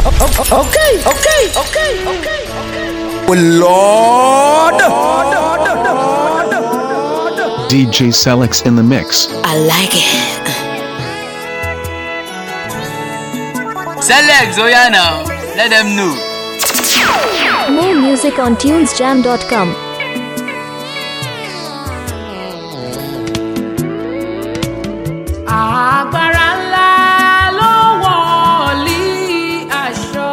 Okay, okay, okay, okay. Well, Lord. DJ Selix in the mix. I like it. Select, oh yeah now. Let them know. More music on tunesjam.com. agbára ńlá ló wọ̀lí aṣọ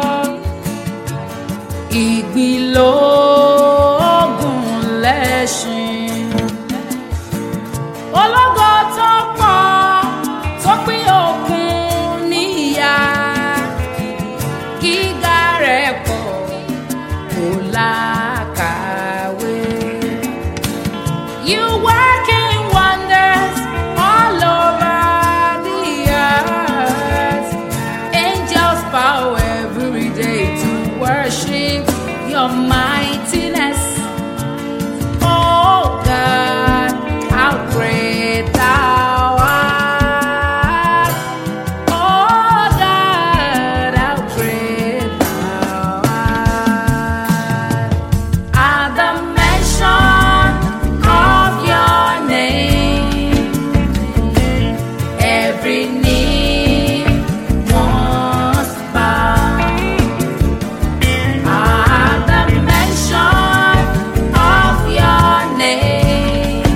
ìgbìlógún lẹ́ṣin ológo tó pọ̀ tó pín òkun níyà gíga rẹ̀ pọ̀ kò lákàwé. You working wonders all over the earth. Angels bow every day to worship your mightiness. Oh God, how great thou art. Oh God, how great thou art. At the mention of your name, every knee must bow. At the mention of your name,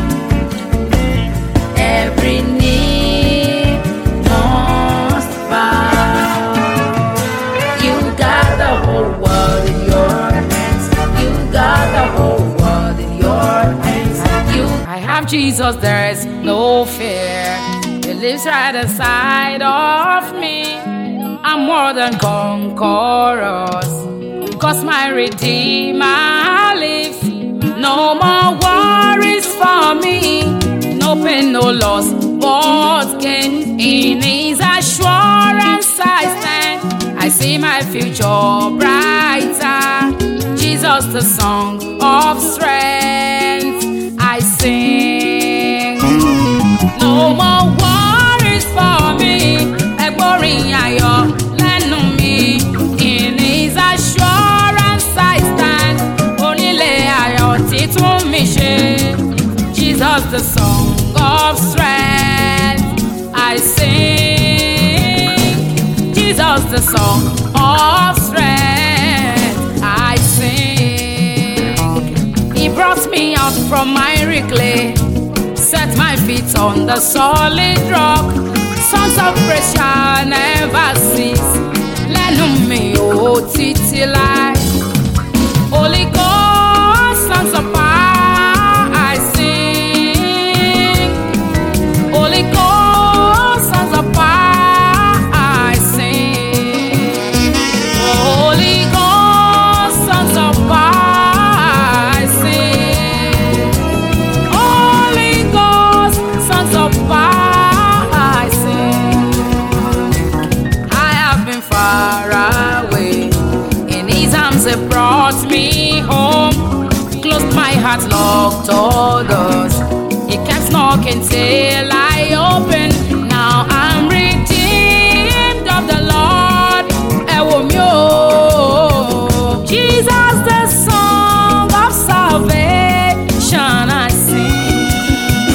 every knee must bow. You got the whole world in your hands. You got the whole world in your hands. You I have Jesus, there is no fear. He lives right inside of me. I'm more than conquerors. Cause my Redeemer lives. No more worries for me. No pain, no loss, but gain. In His assurance I stand. I see my future brighter. Jesus, the song of strength. I sing. No more worries for me. Ẹgbọ́rin ayọ̀ lẹ́nu mi. In His assurance I stand. Onílé ayọ̀ títún mi ṣe. Jesus the song of strength. I sing. Jesus the song of strength. I sing. He brought me out from miry clay set my feet on the solid rock. Sons of praise shall never cease. Lẹ́nu mi ò títí láì. Holy Ghost, sons of power, I sing. Holy Ghost, sons of power, I sing. Holy Ghost, sons of power, I sing. Holy Ghost, sons of power, I sing. I have been far away. In His arms, He brought me home. Closed my heart, locked all doors. He kept knocking till I opened. Now I'm redeemed of the Lord. Ẹ wò mí o. Jesus, the song of salvation, I sing.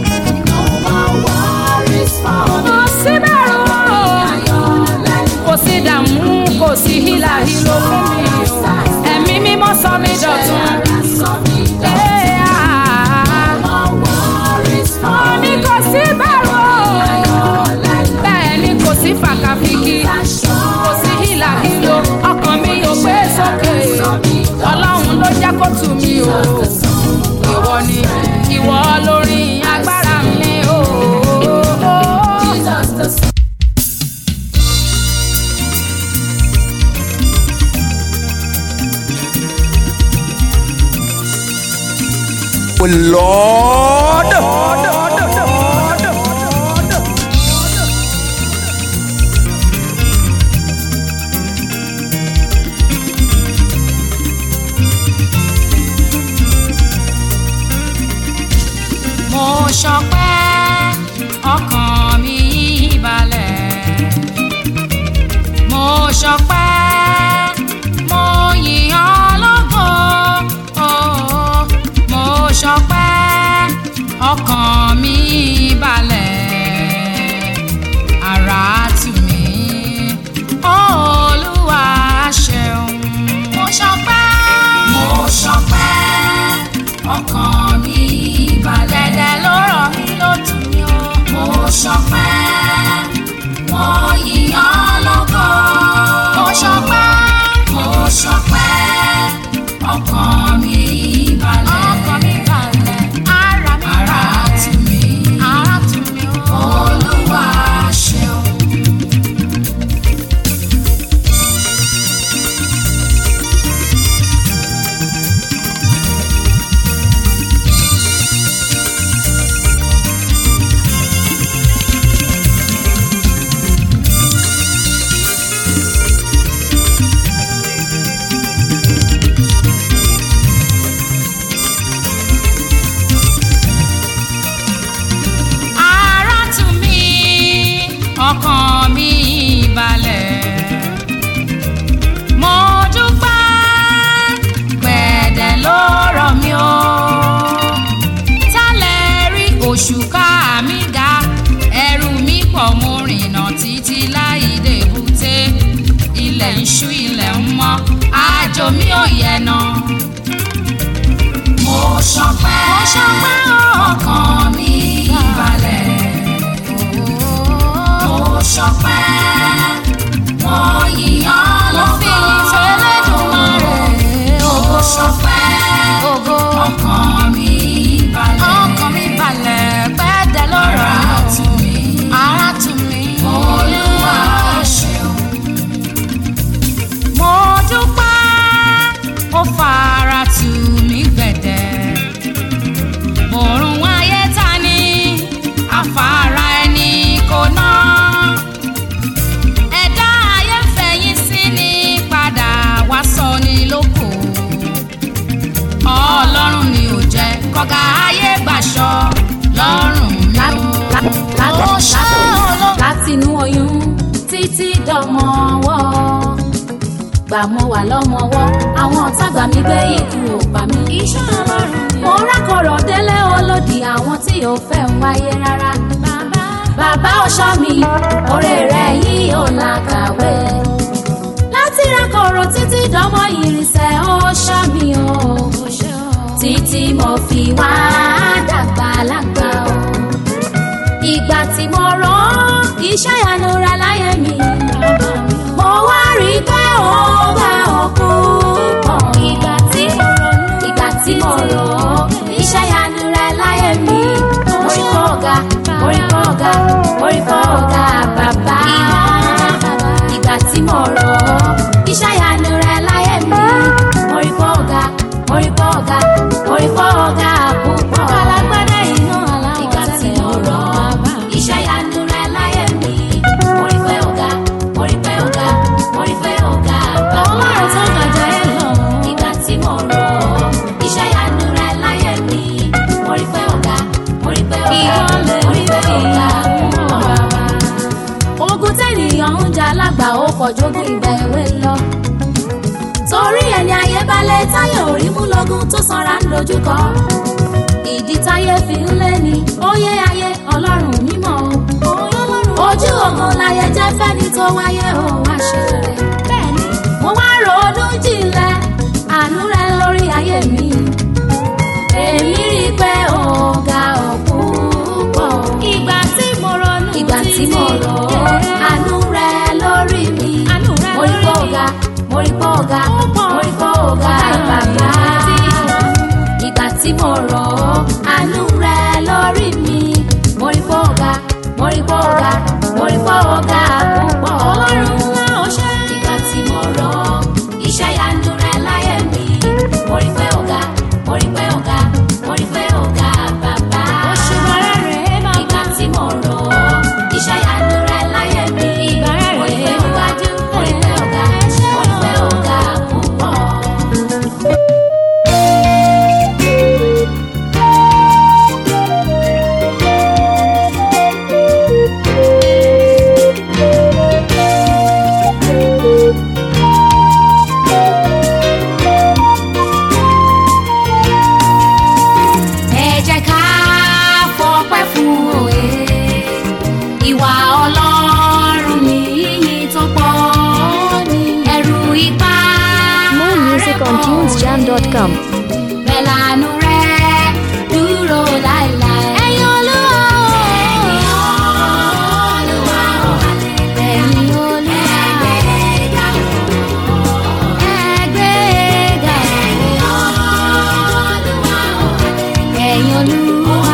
Kò sí bẹ̀rù o. Kò sí dààmú, kò sí hílàhílo fún mi o. Ẹ̀mí mímọ́ sọ mí dọ̀tun. Ee, ah. Mo ní kò sí bẹ̀rù o. Bẹ́ẹ̀ ni kò sí fàkàfìkì. Kò sí hílàhílo. Ọkàn mi ò gbé sókè. Ọlọ́run ló jẹ́ kó tù mí o. Ìwọ ni ìwọ lórí agbára mi o. Well, Lord. mo ṣọpẹ́ ọkàn mi balẹ̀ mo ṣọpẹ́ rìnà títí láì débùté ilẹ̀ ń ṣú ilẹ̀ ń mọ́ àjò mi ò yẹnà. mo ṣọpẹ́ mo ṣọpẹ́ ọkàn mi balẹ̀. mo ṣọpẹ́ mo yíyan lọ́kàn. mo fi ìfẹ́ lẹ́dùnmarè. mo ṣọpẹ́ ọkàn mi balẹ̀. ọkàn mi balẹ̀ pẹ́ẹ́dẹ́ lọ́rọ̀. ara tù mí. ara tù mí. olúwa ṣeun. mo dúpẹ́ ó fara tù mí gbẹ̀dẹ̀. bòrùn ayé ta ni àfàrà ẹni kò ná. ẹ̀dá ayé fẹ̀yìn sí ni padà wá sọ ni lóko ọlọ́run mi ò jẹ́ kọ́gà ayé gbàṣọ lọ́rùn mi ò. ó ṣe olóò. látinú oyún títí dọmọ ọwọ́ gbà mọ́ wà lọ́mọwọ́ àwọn ọ̀tá gbà mí gbé ikú ò pa mí. iṣẹ́ ọlọ́run ni. mo rákọ̀rọ̀ délé olódì àwọn tí ò fẹ́ ń wáyé rárá. bàbá bàbá ọ̀ṣọ́ mi oore rẹ̀ yìí ò làkàwé. láti rákọ̀rọ̀ títí dọmọ ìrìnsẹ̀ ọ̀ṣọ́ mi o. títí mo fi wá dàgbà lágbà o ìgbà tí mo rán iṣẹ́ ìyanu rẹ láyé mi. mo wá rí i pé ó bá òkú pọ̀. ìgbà tí mo rán ìgbà tí mo rán iṣẹ́ ìyanu rẹ láyé mi. mo rí kọ́ ọ̀gá mo rí kọ́ ọ̀gá mo rí kọ́ ọ̀gá bàbá. ìgbà tí mo rán iṣẹ́ ìyanu rẹ láyé mi. mo rí kọ́ ọ̀gá mo rí kọ́ ọ̀gá mo rí kọ́ ọ̀gá púpọ̀. alágbádá iná aláwọ̀ ìgbà tí mo rán iṣẹ́ ìyanu rẹ láyé mi. mo rí pé ọ̀gá mo rí pé ọ̀gá mo rí pé ọ̀gá bàbá. ọlọ́run tó gbàjà ẹ lọ. ìgbà tí mo rán iṣẹ́ ìyanu rẹ láyé mi. mo rí pé ọ̀gá mo rí pé ọ̀gá mo rí pé ọ̀gá bàbá. ogun tẹ́nìyàn ń jà lágbà ó kọjú ìgbà èwe lọ torí ẹni ayé balẹ̀ táyà orí mú lọ́gùn tó sanra ń dojúkọ. ìdí táyé fi ń lé ní óyé ayé ọlọ́run mímọ́ o. ojú ogun láyé jẹ́ fẹ́ni tó wáyé o wá ṣe rere. bẹ́ẹ̀ni mo wá ronú jinlẹ̀ àánú rẹ lórí ayé mi. èmi rí i pé ọ̀gá ọ̀pọ̀ pọ̀. ìgbà tí mo ronú ìgbà tí mo rọ̀ àánú rẹ lórí mi. mo rí pé ọ̀gá mo rí pé ọ̀gá mo rí pé ọ̀gá bàbá. ìgbà tí mo rọ̀ àánú rẹ lórí mi. mo rí pé ọ̀gá mo rí pé ọ̀gá mo rí pé ọ̀gá púpọ̀. ọlọ́run ńlá ọṣẹ́. ìgbà tí mo rọ̀ iṣẹ́ ìyanu rẹ láyé mi. mo rí pé ọ̀gá mo rí pé ọ̀gá mo rí pé ọ̀gá bàbá. òṣùwọ̀n rẹ̀ bàbá. ìgbà tí mo rọ̀ iṣẹ́ ìyanu rẹ láyé mi. ìgbà rẹ̀ mo rí pé ọ̀gá mo rí pé ọ̀gá mo rí pé ọ̀gá púpọ̀. ẹ jẹ́ ká fọpẹ́ fún òye ìwà ọlọ́run ní yíyí tó pọ̀ ní ẹ̀rù ipá More music on tunesjam.com. bẹ́ẹ̀ lànà rẹ̀ dúró láéláé. ẹ̀yin olúwa o. ẹ̀yin olúwa o. ẹ̀yin olúwa. ẹgbẹ́ga o. ẹgbẹ́ga o. ẹ̀yin olúwa o. ẹ̀yin olúwa.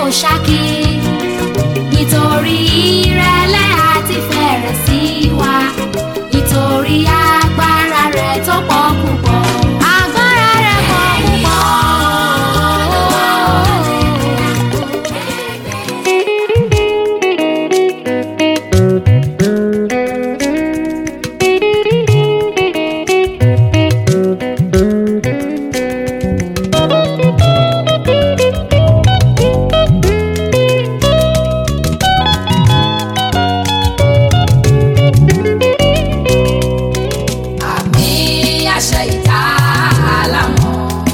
ṣákí nítorí ìrẹ̀lẹ̀ àti fẹ̀rẹ̀ sí wa nítorí agbára rẹ̀ tó pọ̀ púpọ̀. agbára rẹ̀ pọ̀ púpọ̀. àmì àṣẹ ìta àlámọ̀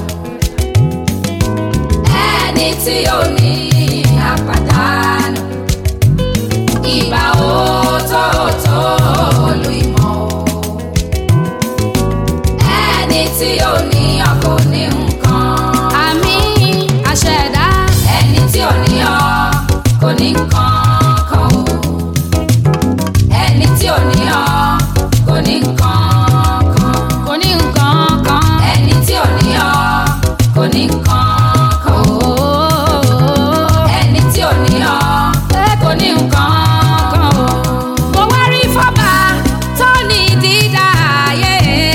ẹni tí ó ní àpàdánù ìbá òótọ́ọ̀tọ́ lu ìmọ̀ o ẹni tí ó ní ọkọ̀ ní nǹkan àmì àṣẹ̀dá ẹni tí ò ní ọ kò ní nǹkan kan o ẹni tí ò ní ọ kò ní nǹkan kan kò ní nǹkan kan. ẹni tí ò ní ọ kò ní nǹkan kan o ẹni tí ò ní ọ kò ní nǹkan kan o. mo wá rí fọ́bà tó ní dídá ayé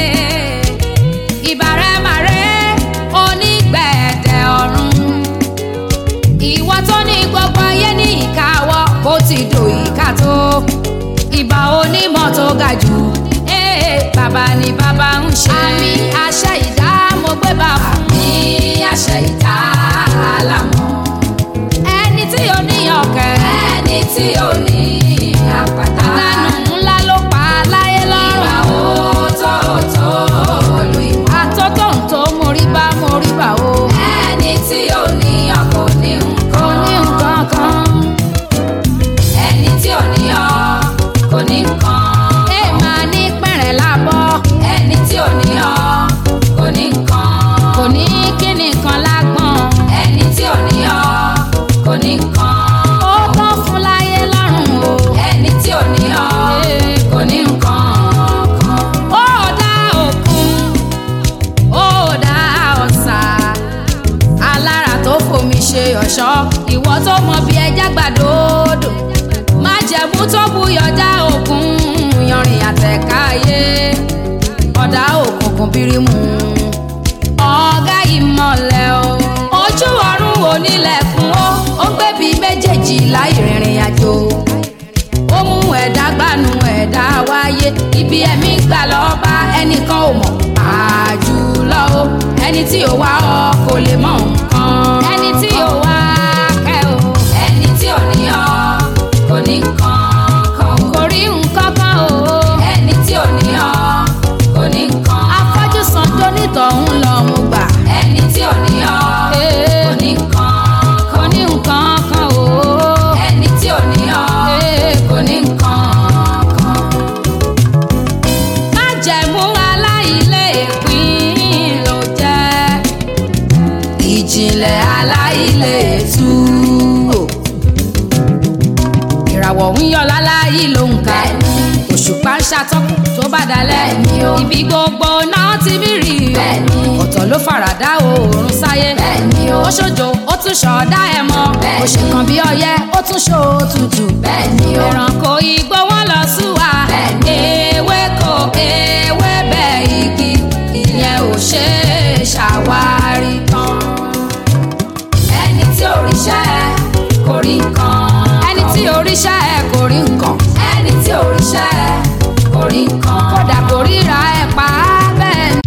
ìbàrẹ̀màrẹ́ onígbẹ̀dẹ̀ ọ̀run ìwọ tó ní gbogbo ayé ní ìkáwọ́ bó ti dò ìka tó ìbà onímọ̀ tó ga jù ee bàbá ni bàbá ń ṣe àmì àṣẹ ìdá mo gbé bá fún ní àṣẹ ìta àlámọ̀ ẹni tí ó ní ọ̀kẹ́ ẹni tí ò ní àpáta lánàá ńlá ló pa láyé ìbá lọ́rùn. òótọ́ọ̀tọ́ lu ìmọ̀. àtọ́tọ̀ tó mórí bá mórí bá o. ẹni tí ò ní ọkọ ní kò nǹkan ní nǹkan kan. ẹni tí ò ní ọ kò ní nǹkan ẹ máa ní pẹ̀rẹ̀ lábọ́. ẹni tí ò ní ọ kò ní nǹkan kò ní kíni kan lágbọ̀n. ẹni tí ò ní ọ kò ní nǹkan ó tán fún láyé lọ́rùn o. ẹni tí ò ní ọ kò ní nǹkan kan ó dá òkun ó dá ọ̀sà alára tó fomi ṣe ọ̀ṣọ́ ìwọ tó mọ bí ẹja gbàdódò má jẹ̀mú tó buyọ̀ dá òkun yanrìn àtẹ̀káyé ọ̀dà òkùnkùn bírímù ọ̀gá ìmọ̀lẹ̀ o ojú ọ̀run onílẹ̀kùn ó ó gbẹ̀bí méjèèjì láì rìnrìn àjò ó mú ẹ̀dá gbanú ẹ̀dá wáyé ibi ẹ̀mí gbà lọ́ọ́ bá ẹnìkan ò mọ̀ àjùlọ o ẹni tí ò wá ọ kò lè mọ nǹkan ẹni tí ò wá kẹ́ o ẹni tí ò ní ọ kò ní nǹkan kan kò rí nǹkan kan o ẹni tí ò ní ọ kò ní nǹkan afọ́jú san tó nítọ̀hún lọ mo gbà ẹni tí ò ní ọ Ee. kò ní nǹkan kò kan ní nǹkan kan o ẹni tí ò ní ọ Ee. kò ní nǹkan kan. májẹ̀mú aláìlé ìpín ló jẹ́ ìjìnlẹ̀ aláìlé tú o. ìràwọ̀ ń yọ láláyé ló ń ka òṣùpá ń ṣàtọ́kùn tó bá dalẹ̀ Bẹ́ẹ̀ni o. ibi gbogbo náà ti bí rí o Bẹ́ẹ̀ni. ọ̀tọ̀ ló faradà oòrùn sáyé Bẹ́ẹ̀ni o. ó ṣojo ó tún ṣọ̀ọ́dá ẹ̀ mọ́ Bẹ́ẹ̀ni. ó ṣe kan bí ọyẹ́ ó tún ṣó tutù Bẹ́ẹ̀ni o. ẹranko igbó wọn lọ súwa Bẹ́ẹ̀ni. ewéko ewébẹ̀ igi ìyẹn ò ṣe é ṣàwárí tán ẹni tí òrìṣẹ́ kò rí nǹkan. ẹni tí oríṣà ẹ kò rí nǹkan ẹni tí òrìṣẹ́ kò rí nǹkan. kódà kò ríra ẹ pa á bẹ́ẹ̀ ni.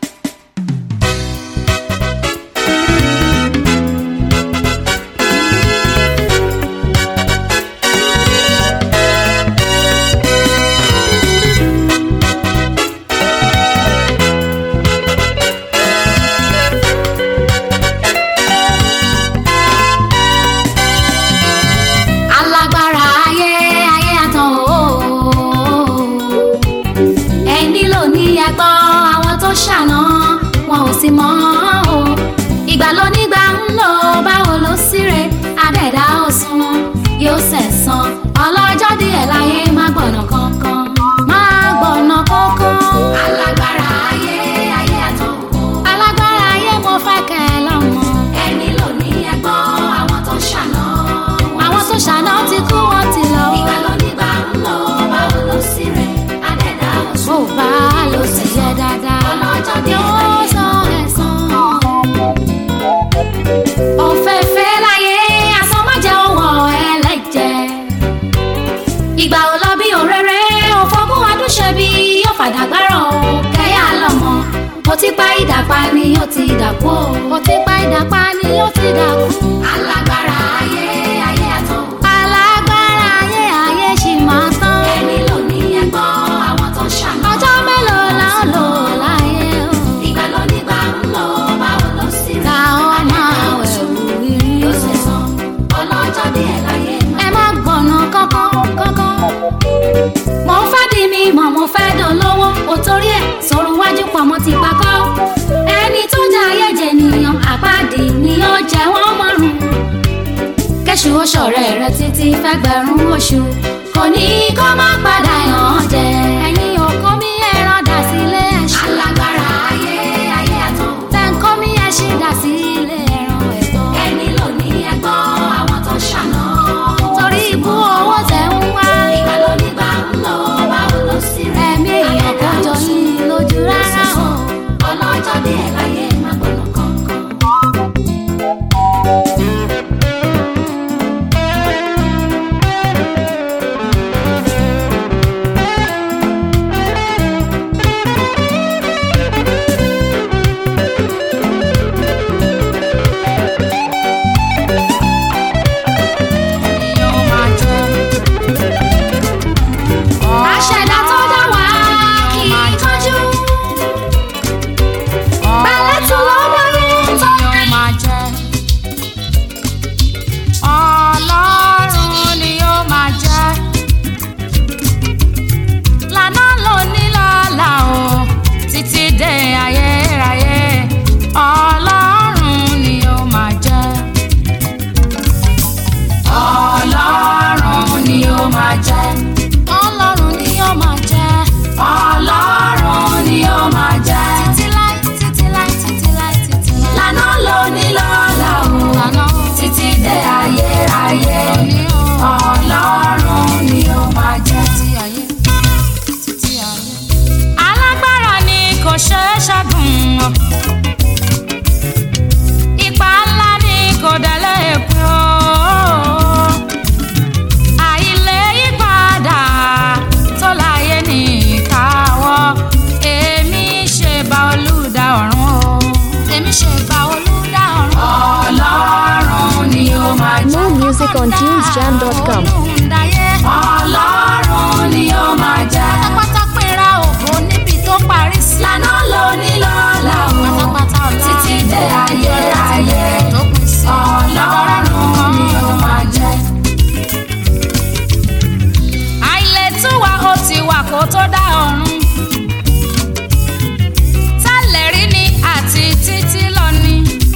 alágbára ayé ayé àtàn o ẹni ló ní ẹgbọ́ àwọn tó ṣàná wọn ò sì mọ̀ o ìgbà ló nígbà ń lò báwo ló síre adẹ́dá òsùn yóò sẹ̀sán ọlọ́jọ́ díẹ̀ láyé má gbọ̀nà kankan má gbọ̀nà kankan. alágbára ayé ayé àtàn o alágbára ayé mo fẹ́ kẹ́ ẹ lọ́mọ ẹni ló ní ẹgbọ́ àwọn tó ṣàná ti pa ìdàpá ni ó ti dàpọ̀ ó ti pa ìdàpá ni ó ti dàkú. alágbára ayé ayé àtọ̀. alágbára ayé ayé ṣì máa tán. ẹni ló ní ẹgbọ́n àwọn tó ṣàná. ọjọ́ mélòó la ó lò láyé o. ìgbà ló nígbà ń lọ báwo ló sì rí. ká ọ máa wẹ̀wù rírí o. yóò ṣe sàn ọlọ́jọ́ díẹ̀ láyé máa. ẹ má gbọ̀nà kankan kankan mo ń fẹ́ di mi mọ̀ mo fẹ́ dán lọ́wọ́ o torí ẹ̀ sọ̀rọ̀ wájú pamọ́ ti pakọ́ ẹni tó jẹ́ ayéjẹ nìyàn àpáàdì ni ó jẹ́ wọ́n márùn kẹ́sù ó ṣọ̀rẹ́ rẹ títí fẹ́gbẹ̀rún oṣù kò ní kó má padà yàn án jẹ ẹ̀yin òkú mi ẹran dà sílé ẹ̀ṣin alágbára ayé ayé àtọ̀ tẹ̀ǹkọ́ mi ẹ̀ṣin dà sílé ẹran ẹ̀gbọ́n ẹni ló ní ẹgbọ́n àwọn tó ṣàná torí ibú owó tẹ̀ ń wá ìgbà ló nígbà ń lọ báwo ló sì rẹ̀ ẹ̀mí èèyàn kò jọ yín lójú rárá o ọlọ́jọ́ dé ẹ̀ láyé má gbọ́nà kankan. Àṣẹ̀dá tó dá wá kì í kánjú. Bẹ̀lẹ̀ tí ló bẹ̀rẹ̀ tó rìn. Ọlọ́run ni ó máa jẹ́. Lànà ló ní lọ́la o, títí dé ayérayé. Ọlọ́run ni ó máa jẹ́. Ọlọ́run ni ó máa jẹ́. Ọlọ́run ni ó máa jẹ́. Ọlọ́run ni ó máa jẹ́. Títí láì títí láì títí láì títí láì. Lànà ló ní lọ́la o. Lànà o. Títí dé ayérayé. Ọlọ́run ni ó máa jẹ́. Títí ayé. Títí ayé. Alágbára ni kò ṣeé ṣẹ́gun o. Ipa ńlá ni kò délé pé o àìlè yípadà tó láyé ní ìkáwọ́ èmi ṣe bá olùdá ọ̀run o èmi ṣe bá olùdá ọ̀run. ọlọ́run ni ó máa jẹ́ More music on tunesjam.com. olùdáyé. ọlọ́run ni ó máa jẹ́. pátápátá pera ògo níbi tó parí sí. lànà ló ní lọ́la o. pátápátá ọ̀la títí dé ayérayé. tó pín sí. ọlọ́run ni ó máa jẹ́ àìlètúwà ó ti wà kó tó dá ọ̀run. tálẹ̀rí ni àti títí lọ ni.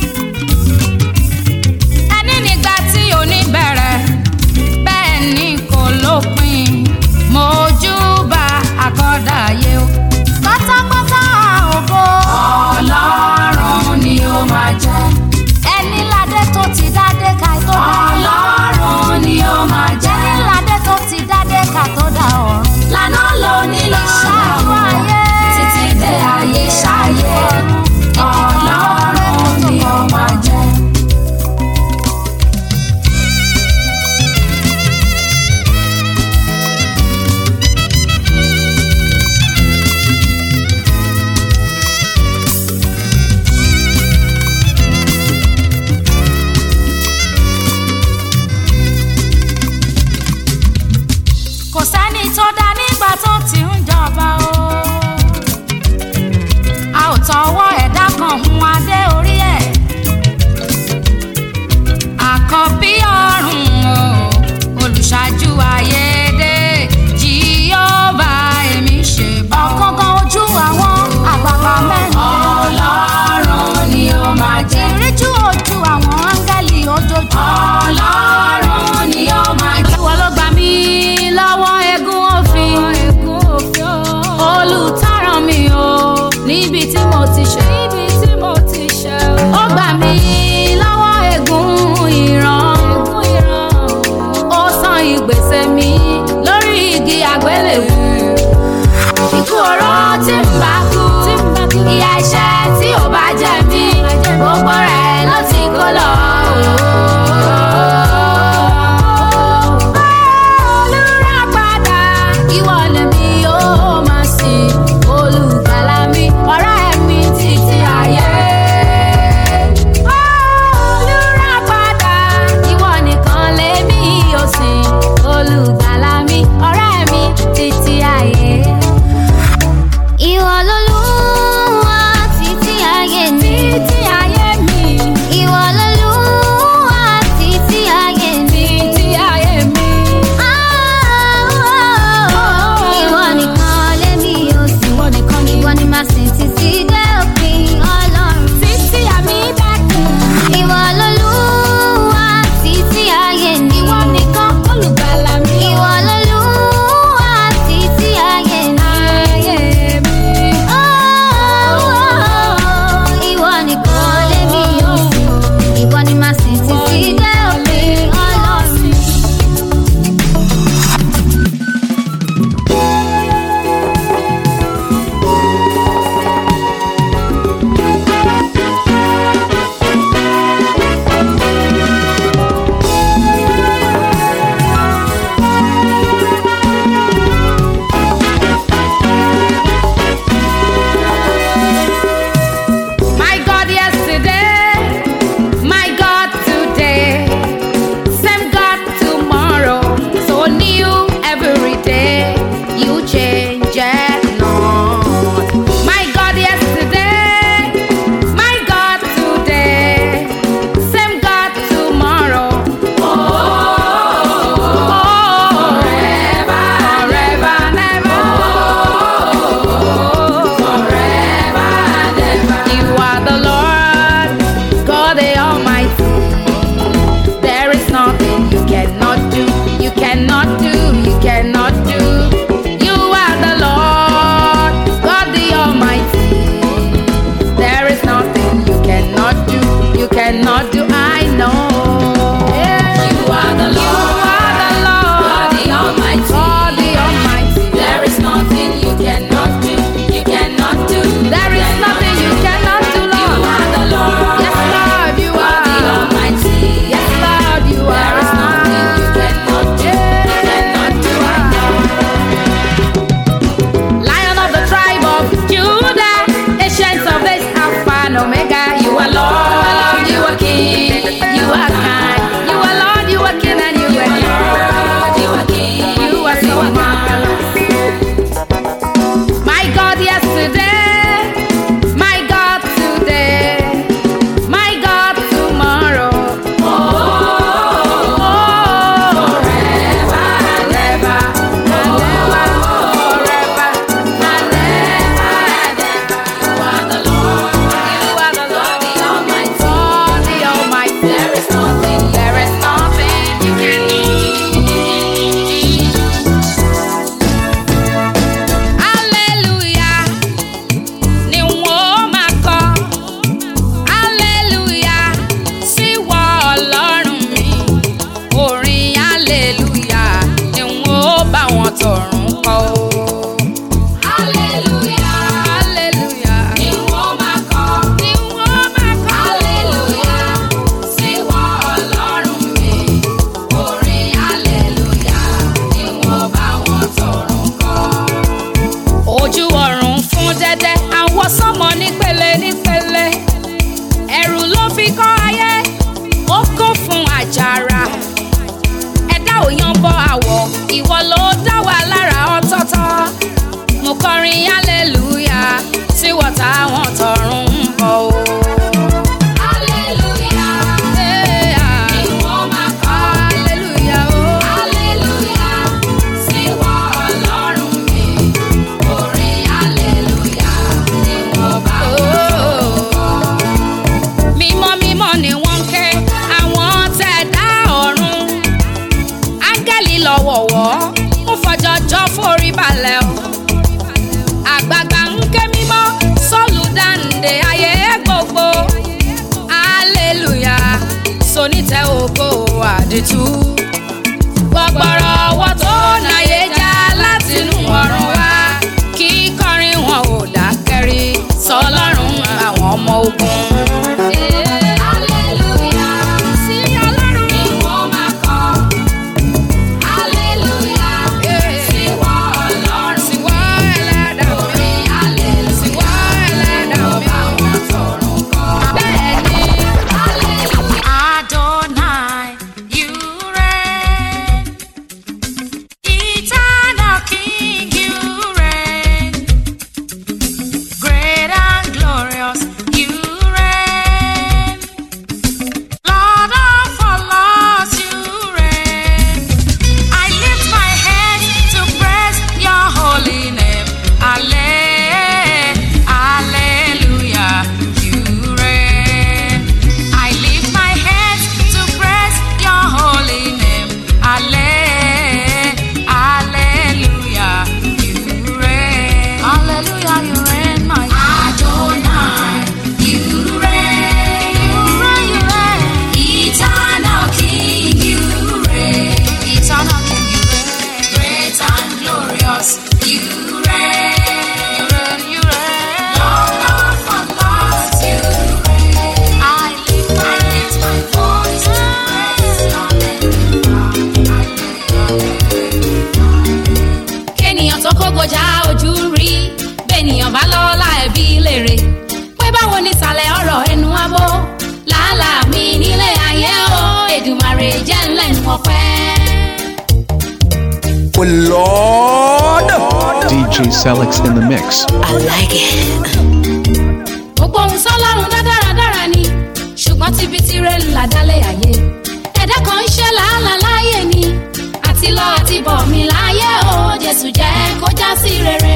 ẹni nígbà tí ò ní bẹ̀rẹ̀ bẹ́ẹ̀ ni kò lópin. mojúbà àkọ́dàyé o. pátápátá ògo. ọlọ́run ni ó máa jẹ́. ẹni ládé tó ti dádé ká tó dá. ọlọ́run ni ó máa jẹ́. ẹni ládé tó ti dádé ká tó dá ọ̀run. lànà ló ní lọ́la bọ́ àwọ̀ ìwọ ló dá wa lára ọ̀tọ̀ọ̀tọ̀ mo kọrin hallelujah sí wọ́tá wọn tọrùn ń bọ̀ o. hallelujah ìwọ máa kọ́ hallelujah o. hallelujah sí wọ́n ọlọ́run mi orin hallelujah ni wọ́n bá wọn kọ́. mímọ́ mímọ́ ni wọ́n ń ké àwọn tẹ̀dá ọ̀run áńgẹ́lì lọ́wọ̀wọ́ ń fọjọ́jọ́ forí balẹ̀ o àgbààgbà ń ké mímọ́ sọ́ọ̀lù dáǹdè ayé gbogbo hallelujah sonítẹ̀ ògo àdìtú gbọgbọrọ ọwọ́ tó náyé já látinú ọ̀run wá kí kọrin wọn ò dákẹ́rí sọlọ́run àwọn ọmọ ogun. Hallelujah, sí Ọlọ́run ni wọ́n máa kọ́. Hallelujah, sí wọ́n Ọlọ́run. Sí wọ́n ẹlẹ́dàá mi. Orin hallelujah, sí wọ́n ẹlẹ́dàá mi. Àwọn tọrùn kọ́. Bẹ́ẹ̀ni, hallelujah. Adonai, you reign. Eternal King, you reign. Great and glorious, you reign. Lord of all lords, you reign. I lift my hands to praise your holy name. Alle- Hallelujah, you reign. I lift my hands to praise your holy name. Alle- Hallelujah, you reign. Hallelujah, you reign, my Adonai. You reign, you reign, you reign. Eternal King, you reign. Eternal King, you reign. Great and glorious, you reign. You reign, you reign. Lord of all lords, you reign. I lift, I lift my voice to praise your name. kéèyàn tó kógojá ojú rí bẹ́ẹ̀nìyàn bá lọ́la ẹ̀bí lèrè pé báwo ni ìsàlẹ̀ ọ̀rọ̀ ẹnu abó làálàá mi nílé ayé o èdùmàrè jẹ́ ńlẹ́nu ọpẹ́. Oh Lord. DJ Selix in the mix. I like it. gbogbo ohun sọlọ́run dá dáradára ni ṣùgbọ́n tíbi tirẹ̀ ńlá dálé ayé ẹ̀dá kan ń ṣe làálàá láyé ni àti lọ àti bọ̀ mí láyé o jésù jẹ́ kó já sí rere.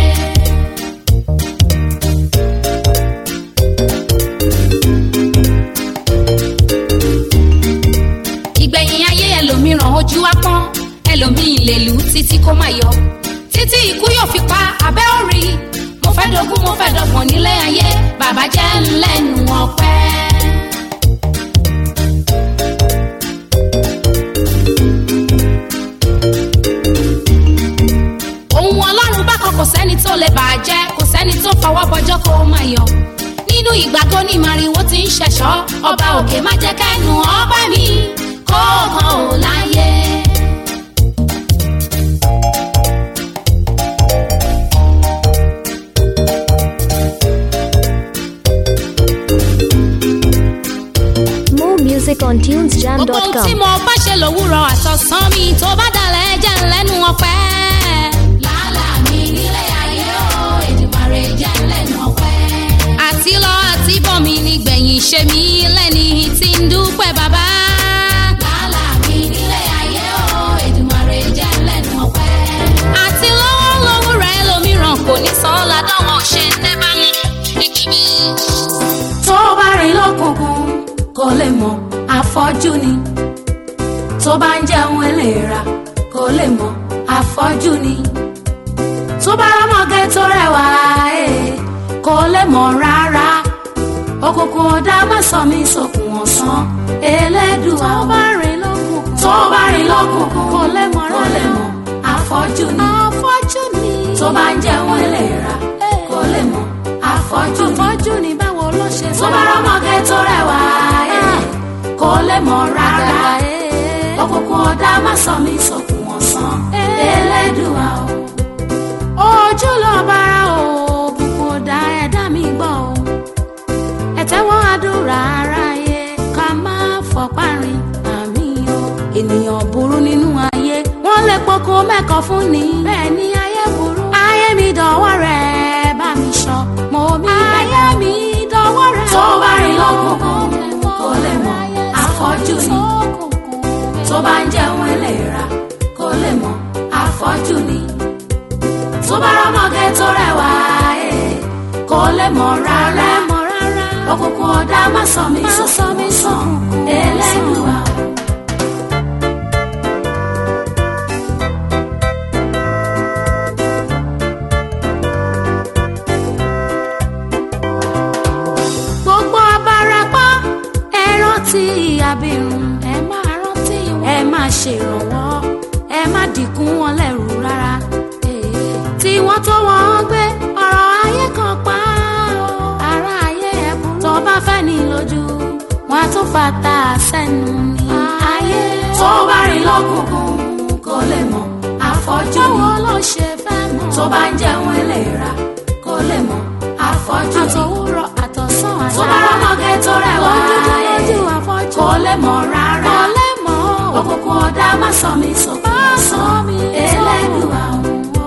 ìgbẹ̀yìn ayé ẹlòmíràn ojú á pọ́n ẹlòmíì lè lù ú títí kó má yọ títí ikú yóò fi pa abẹ́ òrì mo fẹ́ dogún mo fẹ́ dọgbọ̀n nílé ayé bàbá jẹ́ ńlẹ́nu ọpẹ́. ohun ọlọ́run bá kan kò sẹ́ni tó lè bàjẹ́ kò sẹ́ni tó fọwọ́ bọjọ́ kó má yọ nínú ìgbà tó ní màrìwò ti ń ṣẹ̀ṣọ́ ọba òkè má jẹ́ kẹ́nu ọba mi kó hàn ó láyé. More music on gbogbo ohun tí tunesjam.com. mo bá ṣe lòwúrọ̀ àtọ̀sán mi tó bá dalẹ̀ jẹ́ ńlẹ́nu ọpẹ́. làálàá mi nílé ayé o èdùmàrè jẹ́ ńlẹ́nu ọpẹ́. àti lọ àti bọ̀ mi nígbẹ̀yìn ṣe mí lẹ́ni tí ń dúpẹ́ bàbá. làálàá mi nílé ayé o èdùmàrè jẹ́ ńlẹ́nu ọpẹ́. àti lọ́wọ́ lówùrọ̀ ẹlòmíràn kò ní sàn án ládánwò ṣe ń tẹ́ bá mi. tó bá rìn lọ́kùnkùn kò lè mọ̀ àfọ́jú ni tó bá ń jẹun eléra kò lè mọ̀ àfọ́jú ni tó bá rámọ̀gẹ́ tó rẹwà ẹ̀ kò lè mọ̀ rárá òkùnkùn ọ̀dà má sọ mí sókun ọ̀sán elédùà tó bá rìn lọ́kùnkùn tó bá rìn lọ́kùnkùn kò lè mọ̀ rárá kò lè mọ̀ àfọ́jú ni àfọ́jú ni tó bá ń jẹun eléra kò lè mọ̀ àfọ́jú ni àfọ́jú ni báwo ló ṣe tó bá rámọ̀gẹ́ tó rẹwà ẹ̀ kò lè mọ̀ rárá òkùnkùn ọ̀dà má sọ mí sókun ọ̀sán elédùà o ojú lọ bára o òkùnkùn ọ̀dà ẹ̀dá mi gbọ́ o ẹ̀tẹ́wọ́n àdúrà aráyé ká má fọpá rin àmì o ènìyàn burú nínú ayé wọ́n mẹ́kọ̀ọ́ fún ni. bẹ́ẹ̀ ni ayé burú. ayé mi dọ̀wọ́ rẹ̀ bá mi sọ. mo mi bẹ́ẹ̀. ayé mi dọ̀wọ́ rẹ̀. tó bá rìn lọ́kùnkùn kò lè mọ̀ àfọ́jú ni. tó bá ń jẹun ẹlẹ́ra kò lè mọ̀ àfọ́jú ni. tó bá rọ́mọge tó rẹwà ẹ̀ kò lè mọ̀ rárá. òkùnkùn ọ̀dà má sọ mí sọ mí sàn ẹlẹ́dùn àwọn. gbogbo abarapá ẹ rántí abirùn ẹ máa rántí wọn ẹ máa ṣèrànwọ́ ẹ má dìkún wọn lẹ́rù rárá tí wọ́n tó wọ́n gbé ọ̀rọ̀ ayé kan pa ó. ara ayé ẹ burú tó bá fẹ́ ní lójú wọn á tún fata sẹ́nu ní ayé tó bá rìn lọ́kùnkùn kò lè mọ̀ àfọ́jú ni báwo ló ṣe fẹ́ mọ̀ tó bá ń jẹun ẹlẹ́ra kò lè mọ̀ àfọ́jú ni àtòwúrọ̀ àtọ̀sán àṣà tó bá rọ́mọge tó rẹwà lójú àfọ́jú kò lè mọ̀ rárá kò lè mọ̀ òkùnkùn ọ̀dà má sọ mi sókè má sọ mi ẹlẹ́dùn àwọn.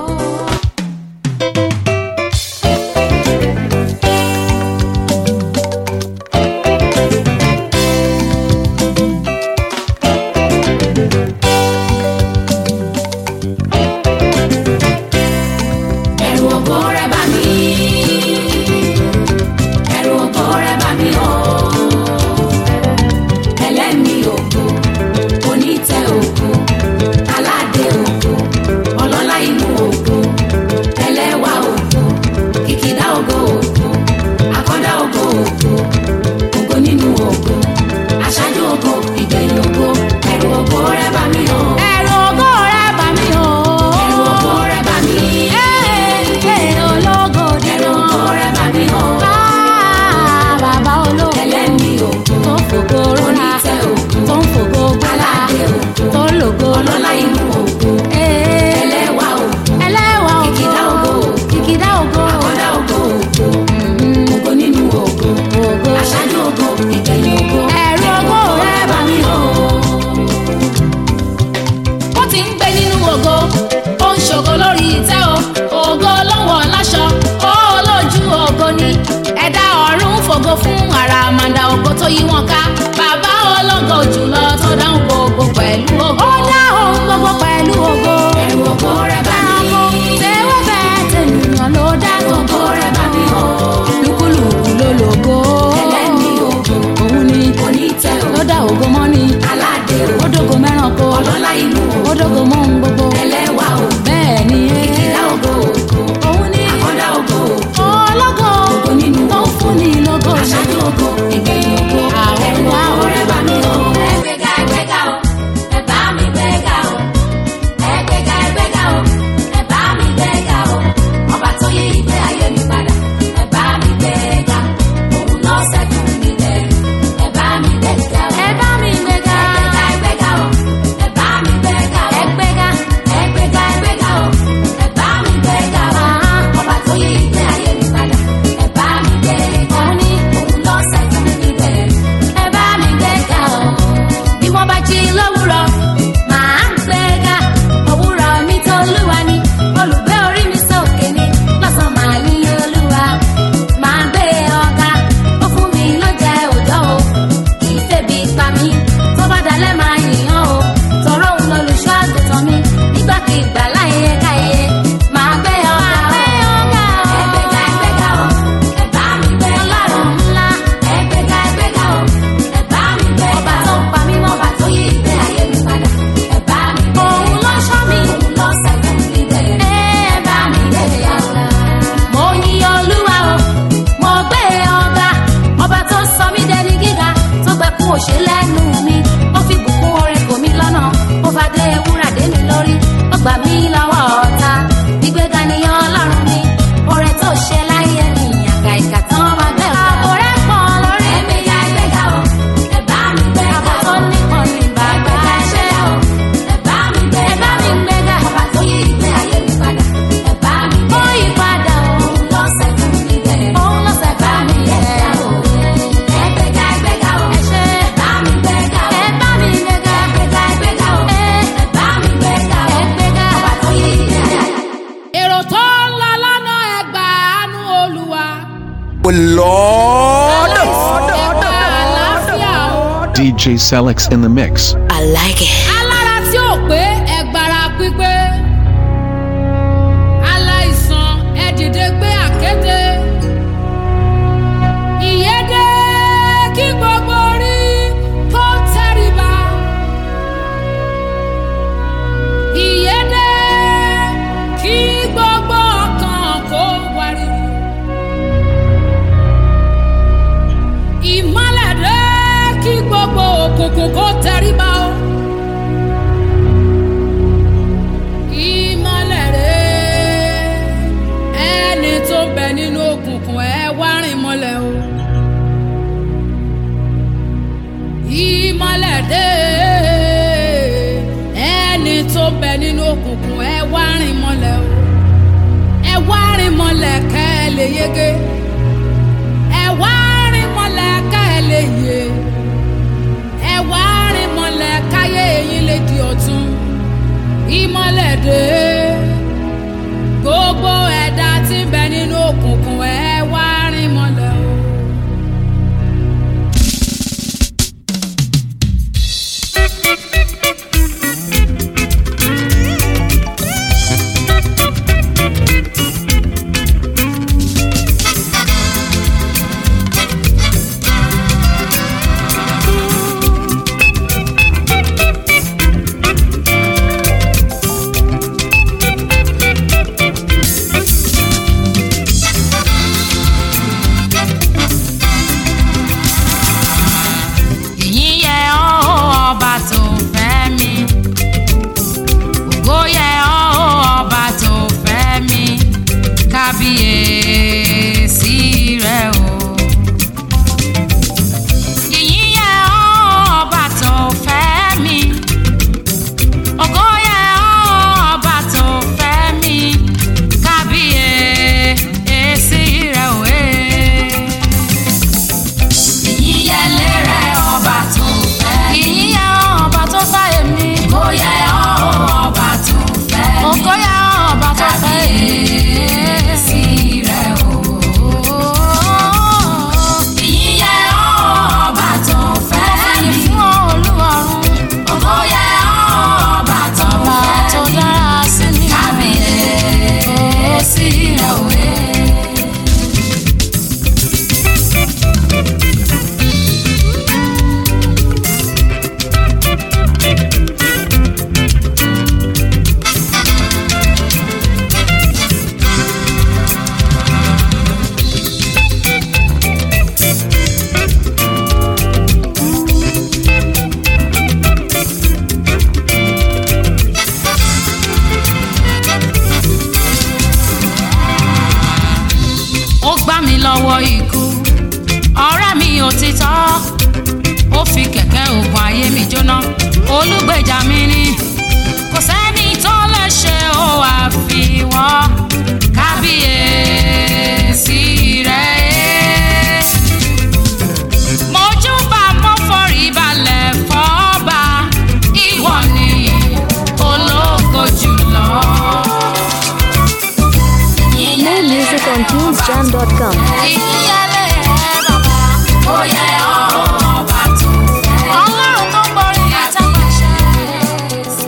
ẹ̀rù ògo rẹ̀ bà mí ẹ̀rù ògo rẹ̀ bà mí o ẹlẹ́mi ògo onítẹ̀ ògo aládé ògo ọlọ́lá inú ògo ẹlẹ́wà ògo kìkìdá ògo ògo akọ́dá ògo ògo ògo nínú ògo aṣáájú ògo ìgbẹ̀yìn ògo ẹ̀rù ògo rẹ̀ bà mí o. ẹ̀rù ògo rẹ̀ bà mí o. ẹ̀rù ògo rẹ̀ bà mí. ẹ̀ẹ́ ológo nínú. ẹ̀rù ògo rẹ̀ bà mí o. bàbá ológo. ẹlẹ́mi ògo. tó fògo rọra. onítẹ̀ ògo. tó ń fògo gbọ́lá. aládé ògo. tó lògo. ọlọ́lá inú ògo. ẹlẹ́wà ògo. ẹlẹ́wà ògo. kìkìdá ògo. kìkìdá ògo. akọ́dá ògo ògo. ògo nínú ògo. ògo. aṣáájú ògo. ìgbẹ̀yìn ògo. ẹ̀rù ògo rẹ̀ bà mí o ó ti ń gbé nínú ògo ó ń ṣògo lórí ìtẹ́ o ògo lọ́wọ́ láṣọ ó lójú ògo ni ẹ̀dá ọ̀run fògo fún àràmàǹdà ògo tó yí wọn ká bàbá ológo jùlọ tó dáhùn gbogbo pẹ̀lú ògo. ó dáhùn gbogbo pẹ̀lú ògo. ẹ̀rù ògo rẹ̀ bá mi. tẹ́wọ́ bẹ́ẹ̀ tẹ̀nìyàn ló dá ògo rẹ̀ bá mi o. lúkúlùkù ló lògo. ẹlẹ́ni ògo. òun ni onítẹ̀ ògo. ló dá ògo mọ́ ni. aládé ògo. ó dógo mẹ́rànkó. ọlọ́lá inú ògo. ó dógo mọ́ ohun gbogbo. ẹlẹ́wà ògo. bẹ́ẹ̀ ni ẹ́. ìkìlá ògo ògo. òun ni. akọ́dá ògo ògo. ológo. ògo nínú ògo. tó ń fún ni lógo. aṣáájú ògo. ìgbẹ̀yìn ògo. àwọn ògo rẹ̀ bá mi o. ẹgbẹ́ga ẹgbẹ́ga o. ẹ bá mi gbẹ́ga. Lord. ẹ̀ka àlàáfíà o. DJ Selix in the mix. I like it. alára tí ò pé ẹgbàrá pípé aláìsàn ẹ dìde gbé àkété ìyédè kí gbogbo orí kó tẹríba ìyédè kí gbogbo ọkàn kó wariwo ìmọ̀lẹ̀ dé kí gbogbo òkùnkùn kó tẹríba o. ìmọ̀lẹ̀ rẹ̀ ẹni tó bẹ nínú òkùnkùn ẹ wá rìn mọ́lẹ̀ o. ìmọ̀lẹ̀ dé ẹni tó bẹ nínú òkùnkùn ẹ wá rìn mọ́lẹ̀ o. ẹ wá rìn mọ́lẹ̀ kẹ́ ẹ lè yege. ẹ wá rìn mọ́lẹ̀ kẹ́ ẹ lè yè. ẹ wá rìn mọ́lẹ̀ káyé eyín lè di ọ̀tun ìmọ̀lẹ̀ dé gbogbo ẹ̀dá tí ń bẹ nínú òkùnkùn ẹ wá rìn mọ́lẹ̀ o. ìyìn yẹ ọ́ ọba tó fẹ́ mi ògo yẹ ọ́ ọba tó fẹ́ mi kábíyèsí rẹ o. ìyìn yẹ ọ́ ọba tó fẹ́ mi ògo yẹ ọ́ ọba tó fẹ́ mi kábíyèsí rẹ o. Eh ìyíyẹlé rẹ ọba tó fẹ́ mi. ìyíyẹ ọba tó fẹ́ èmi. kò yẹ ọba tó fẹ́ mi. kò yẹ ọba tó fẹ́ èmi. sí rẹ o. ìyíyẹ ọba tó fẹ́ mi. fún olúwarun. kò yẹ ọba tó fẹ́ mi. tó dára sí mi. kábíyèsí rẹ o. ó gbá mi lọ́wọ́ ikú ọ̀rẹ́ mi òtítọ́ ó fi kẹ̀kẹ́ ògùn ayé mi jóná olùgbèjà mi ni kò sẹ́ni tó lè ṣe ó àfiwọ́ kábíyèsí rẹ̀ mojúbà mo forí balẹ̀ fọ́ba ìwọ ni ológo jùlọ. More music on tunesjam.com. ìyíyẹlé bàbá ó yẹ ọba tó fẹ́. ọlọ́run tó borí àtàkùnṣe.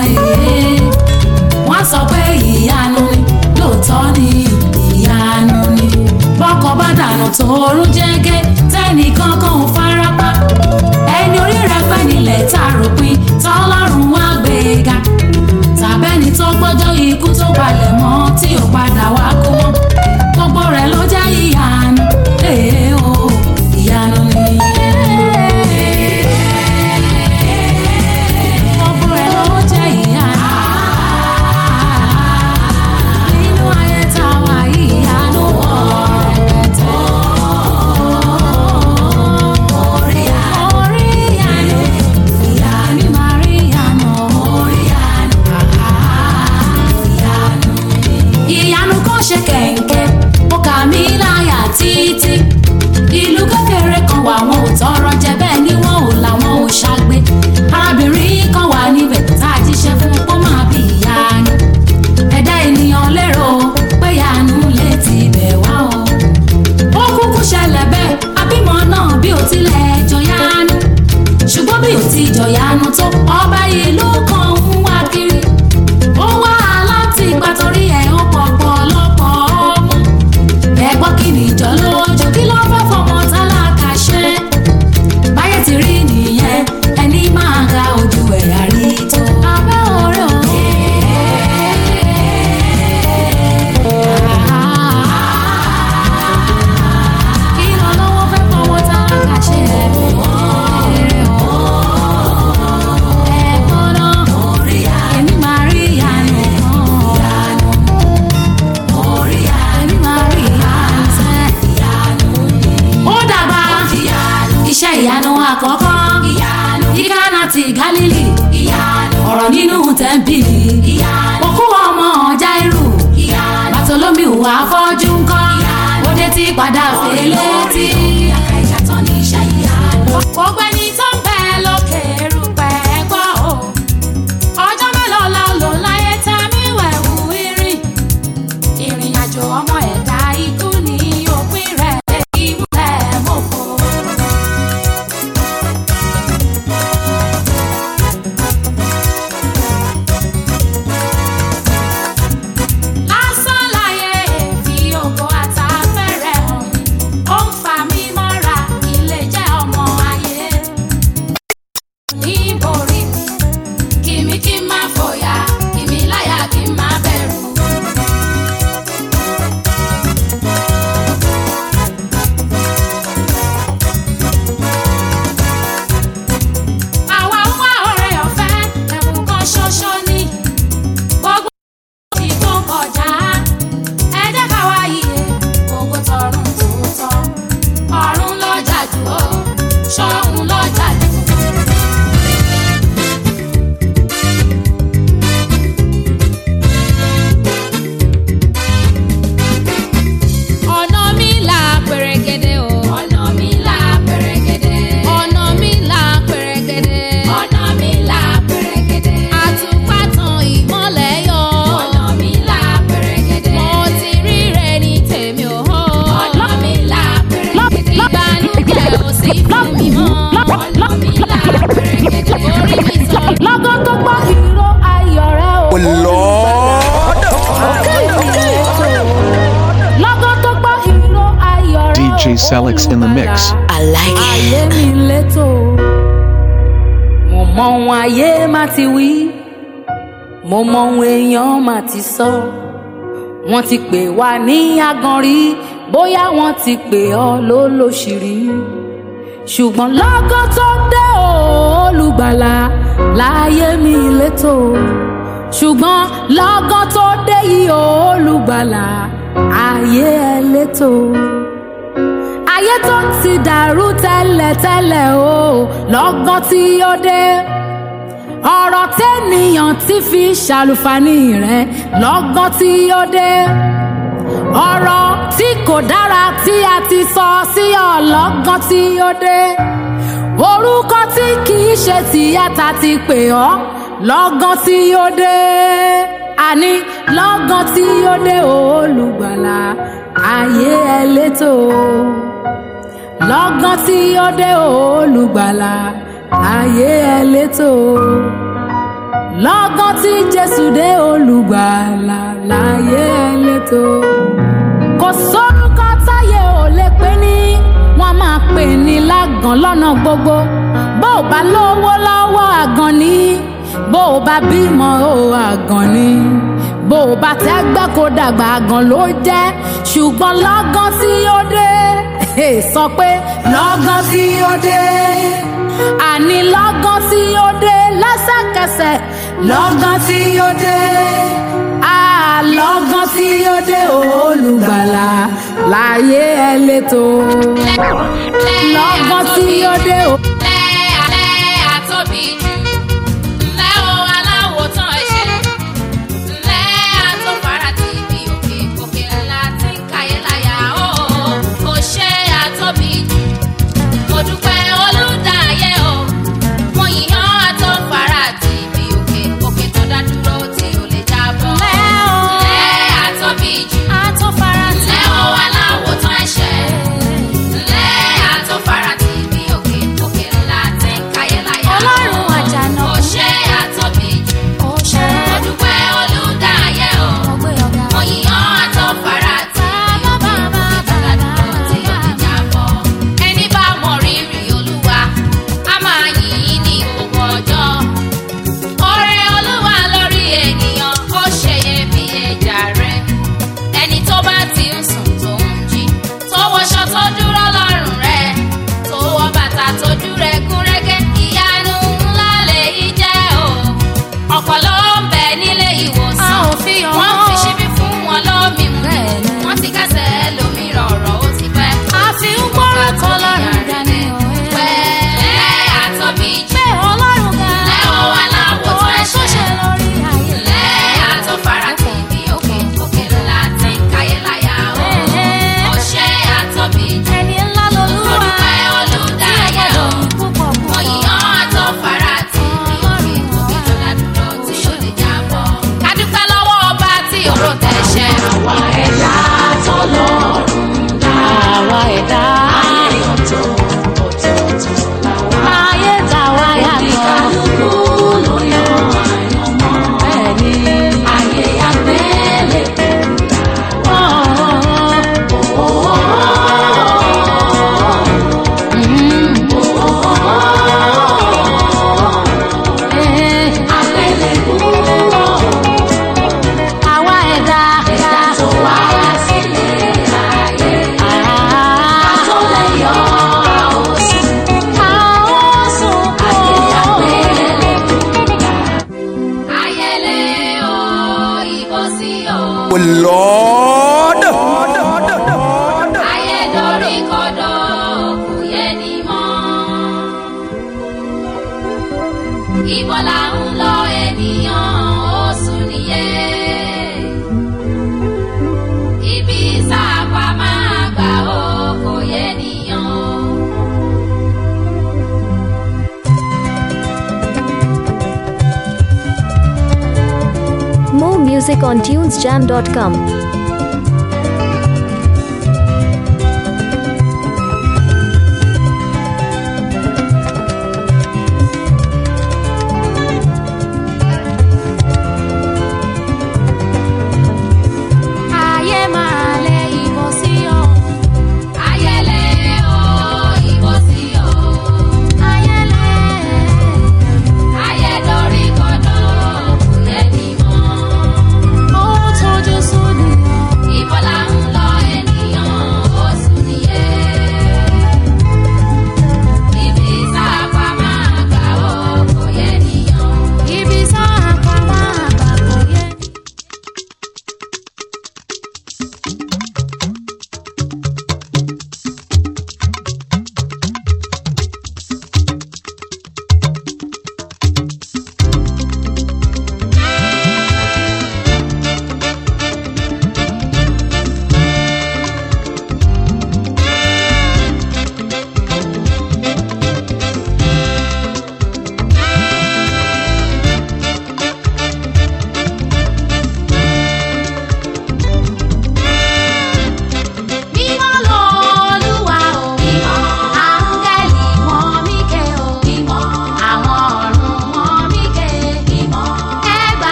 èyí wọ́n sọ pé ìyanu ni lóòótọ́ ni ìyanu ni bọ́kọ̀ bá dànù tóorún jẹ́gẹ́ tẹ́nìkan kan ò farapa ẹni orí rẹ̀ fẹ́ nílẹ̀ tá a rò pin tọ́lọ́run wá gbé e ga tàbẹ́ni tó gbọ́jọ́ ikú tó balẹ̀ mọ́ tí ò padà wá kú mọ́ gbogbo rẹ̀ ló jẹ́ ìyanu èè o ìyanu ni. gbogbo rẹ̀ ló jẹ́ ìyanu. nínú ayé tá a wà yìí ìyanu wọ̀ rẹpẹtẹ. orí orí ìyanu ìyanu máa rí ìyanu orí ìyanu ìyanu kan ṣe kẹ̀ǹkẹ́ ó kà mí láyà títí ìlú kékeré kan wà wọn ò tọrọ jẹ bẹ́ẹ̀ ni wọn ò làwọn ò ṣàgbé arábìnrin kan wà níbẹ̀ tá a jíṣẹ́ fún pọ́n máa bí ìyanu ẹ̀dá ènìyàn lérò pé ìyanu lè ti bẹ̀ wá o ó kúkú ṣẹlẹ̀ bẹ́ẹ̀ abímọ náà bí ó tilẹ̀ jọyanu ṣùgbọ́n bí ó ti jọyanu tó ọba ìlú kan ń wá kiri ó wá láti ipa torí ẹ̀ ó pọ̀pọ̀ lọ́pọ̀ ọmọ ẹ̀gbọ́n kí ni ìjọ lójú kí ló fẹ́ fọmọ tálákà ṣe báyé ti rí nìyẹn ẹni máa ga ojú ẹ̀yà rí tó abẹ́ ọ̀rẹ́ o. kí lọ lọ́wọ́ fẹ́ fọmọ tálákà ṣe ẹ̀gbọ́n ẹ̀gbọ́n náà èmi máa rí ìyanu kan èmi máa rí ìyanu sẹ́ ó dàgbà iṣẹ́ ìyanu àkọ́kọ́ ní Kánà ti Gálílì ọ̀rọ̀ nínú tẹ́ḿpìlì òkú ọmọ Jáírù Bàtólómìù afọ́jú ńkọ́ òde ti padà fèlè tí. gbogbo ẹni tó ń bẹ lókè erùpẹ̀ gbọ́ o ọjọ́ mélòó la lò láyé tá a mi wẹ̀wù irin ìrìn àjò ọmọ ẹ̀dá ikú ní òpin rẹ̀ ìmúlẹ̀ mọ́fọ́. lásán láyé èfi ògo àtàfẹ́rẹ́ hàn mí ó ń fa mí mọ́ra kí n lè jẹ́ ọmọ ayé níborí mi kìmí kí n má fòyà kìmí láyà kí n má bẹ̀rù. àwa ń wá ọ̀rẹ́ ọ̀fẹ́ ẹ̀bùn kan ṣoṣo ni gbogbo ti tó kọjá ẹ jẹ́ ká wá yíyẹ ògo tọ̀run tòótọ́ ọ̀run lọ́jà jù ó ṣọ́run lọ́jà jù. ọ̀nà mi là pẹ̀rẹ̀gẹ̀dẹ̀ o. ọ̀nà mi là pẹ̀rẹ̀gẹ̀dẹ̀. ọ̀nà mi là pẹ̀rẹ̀gẹ̀dẹ̀. ọ̀nà mi là pẹ̀rẹ̀gẹ̀dẹ̀. àtùpà tan ìmọ́lẹ̀ yọ. ọ̀nà mi là pẹ̀rẹ̀gẹ̀dẹ̀. mo ti rí rẹ̀ ní tèmi ò hó. ọ̀nà mi là pẹ̀rẹ̀gẹ̀dẹ̀. ìbànújẹ́ ò sí fún mi mọ́. ọ̀nà mi là pẹ̀rẹ̀gẹ̀dẹ̀. orí mi sọ. lọ́gán tó gbọ́ ìró ayọ̀ rẹ̀ o. Oh Lord. lọ́gán tó gbọ́ ìró ayọ̀ rẹ̀ o. DJ Selix in the mix. I like it. ayé mi létò mo mọ ohun ayé má ti wí mo mọ ohun èèyàn má ti sọ wọ́n ti pè wá ní aganrí bóyá wọ́n ti pè ọ́ lólóṣìírí ṣùgbọ́n lọ́gán tó dé o, olùgbàlà láyé mi létò ṣùgbọ́n lọ́gán tó dé yìí o, olùgbàlà ayé ẹ létò ayé tó ti dàrú tẹ́lẹ̀tẹ́lẹ̀ o lọ́gán tí ó dé ọ̀rọ̀ tẹ́nìyàn ti fi ṣàlùfàní rẹ̀ lọ́gán tí ó dé ọ̀rọ̀ tí kò dára tí a ti sọ sí ọ lọ́gán tí ó dé orúkọ tí kì í ṣe tìyàtà ti pè ọ́ lọ́gán tí ó dé àní lọ́gán tí ó dé olùgbàlà ayé ẹ létò lọ́gán tí ó dé olùgbàlà ayé ẹ létò lọ́gán tí jésù dé olùgbàlà láyé ẹlẹ́tọ́ kò sórúkọ táyé ò lè pè ní wọ́n máa pè ní lágàn lọ́nà gbogbo bó o bá lówó lọ́wọ́ àgàn ní bó o bá bímọ ó àgàn ní bó o bá tẹ́gbẹ́ kó dàgbà àgàn ló jẹ́ ṣùgbọ́n lọ́gán tí ó dé sọ pé lọ́gán tí ó dé àní lọ́gán tí ó dé lẹ́sẹ̀kẹsẹ̀ lọ́gán tí ó dé àlọ́gán tí ó dé olùgbàlà láyé ẹ létò lọ́gán tí ó dé o. lẹ́ alẹ́ àtọ́bí jù lẹ́ o aláwọ̀ tán ẹ̀ṣẹ̀ lẹ́ àtọ́fara tí ibi òkè òkè ńlá tí ń káyé láyà ó kò ṣe àtọ́bí jù mo dúpẹ́ olùdáyé o mo yìnyán àtọ́fara tí ibi òkè òkè tó dá dúró tí ò lè jábọ́ lẹ́ àtọ́bí jù lẹ́ o aláwọ̀ tán ẹ̀ṣẹ̀ lẹ́ àtọ́fara tí ibi òkè òkè ńlá tí ń káyé láyà ó Ọlọ́run àjànà kò ṣe àtọ́bí jù mo dúpẹ́ olùdáyé o mo yìnyán àtọ́fara tí ibi òkè òkè tó dá dúró tí ò lè jábọ́ ẹni bá mọ rírì olúwa a máa yìn ín ní gbogbo ọjọ́ oore olúwa lórí ènìyàn ó ṣeyẹ bí ẹja rẹ ẹni tó bá ti ń sùn tó ń jí tó wọṣọ tó dúró lọ́rùn rẹ tó wọ bàtà tójú rẹ gúnrégé ìyanu ńlá lèyí jẹ́ o ọ̀pọ̀ ló ń bẹ nílé ìwòsàn A ò fi hàn wọ́n án. fi ṣíbí fún wọn lómi mu Bẹ́ẹ̀ni. wọ́n ti kásẹ̀ lómi rọ̀rọ̀ ó ti pẹ́ a fi ń gbórúkọ ọlọ́run ga ní òwe. pẹ̀lẹ́ àtọ́bí jù pé ọlọ́run ga lẹ́wọ̀n wà láwọ̀ tó òun tó ṣe ẹ̀ṣẹ̀ lórí ayé. lẹ́ àtọ́fara tí ibi òkè òkè ńlá tí ń káyé láyà ó ó ṣe àtọ́bí jù ẹni ńlá lolúwa mo dúpẹ́ olùdáyé o púpọ̀ mo púpọ̀. yìnyán àtọ́fara tí ibi òkè òkè tó dádúró tí ó lè jábọ́ ká dúpẹ́ lọ́wọ́ ọba tí òró tẹ̀ṣẹ̀ àwa ẹ̀dá àwa ẹ̀dá ayé ta wá yàtọ̀. Bẹ́ẹ̀ni. Àwa ẹ̀dá tó wá ayẹlẹ o ìbọsí o. Lord. ayé dorí kodò kò yẹ ní mọ́. ibo la ń lọ ènìyàn ó sùn nìyẹn. ibi sáàpà máa gbà ó kò yẹ nìyàn o. More music on tunesjam.com. ayé máa lẹ ìbọsí o. ayẹlẹ o ìbọsí o. Ayẹlẹ. ayé dorí kodò kò yẹ ní mọ́. Ó tójú sùn nìyàn.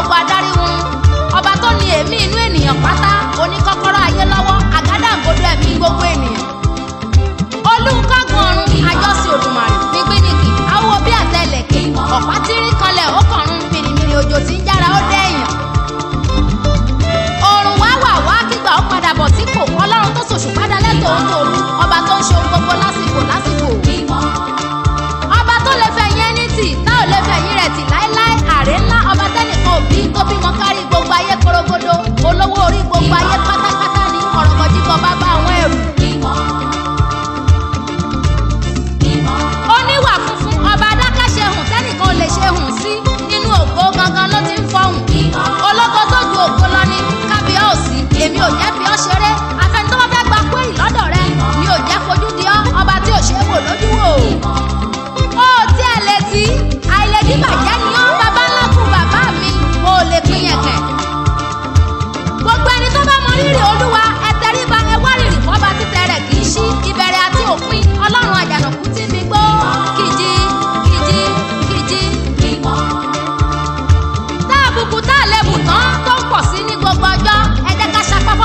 gbogbo adarí wọn ọba tó ní èémí inú ènìyàn pátá oníkọ́kọ́rọ́ ayé lọ́wọ́ àgádágodo ẹ̀mí gbogbo ènìyàn olùkọ́gun ọ̀run àjọsìn òdùmarè nígbìnìkì awo bí àtẹlẹ̀kẹ́ ọ̀pá tírí kanlẹ̀ ó kọ̀run mìrìmìrì òjò tí ń jára ó dẹ́yìn òrùn wá wà wá kígbà ó padà bọ̀ sípò ọlọ́run tó ṣòṣù padà lẹ́tọ̀ọ́ ń tòru ọba tó ń ṣe ohun gbogbo lásìkò lásìkò ọba tó lè fẹ̀yìn ẹni tì tá ò lè fẹ̀yìn rẹ̀ tì láéláé àrè ńlá ọba tẹ́nìkan òbí tó bímọ kárí gbogbo ayé korogodo olówó orí gbogbo ayé pátápátá ní ọ̀rọ̀mọ̀jíkọ bàbá àwọn ẹrù oníwà funfun ọba adákàṣe hùn tẹ́nìkan ò lè ṣe hùn sí nínú ògo gangan ló ti ń fọhùn ológo tó ju ògo lọ ní kábíọ́ọ̀sì èmi ò jẹ́ fi ọ́ ṣeré afẹni tó bá fẹ́ gba kúrì lọ́dọ̀ rẹ mi ò jẹ́ fojú di ọ́ ọba tí ò ṣe é wò lójú wò ó tí ẹ lè tí àìlèdí bàjẹ́ ni ọ́ bàbá ńlá kù bàbá mi mo ò lè pín yẹn kẹ̀ gbogbo ẹni tó bá mọ rírì olúwa ẹ tẹríba ẹ wá rírì fọba títẹ rẹ kì í ṣí ìbẹ̀rẹ̀ àti òpin ọlọ́run àjànàkú tí mi gbó kìjì kìjì kìjì tá àbùkù tá àlebù tán tó ń pọ̀ sí ní gbogbo ọjọ́ ẹ jẹ́ ká ṣapápọ̀.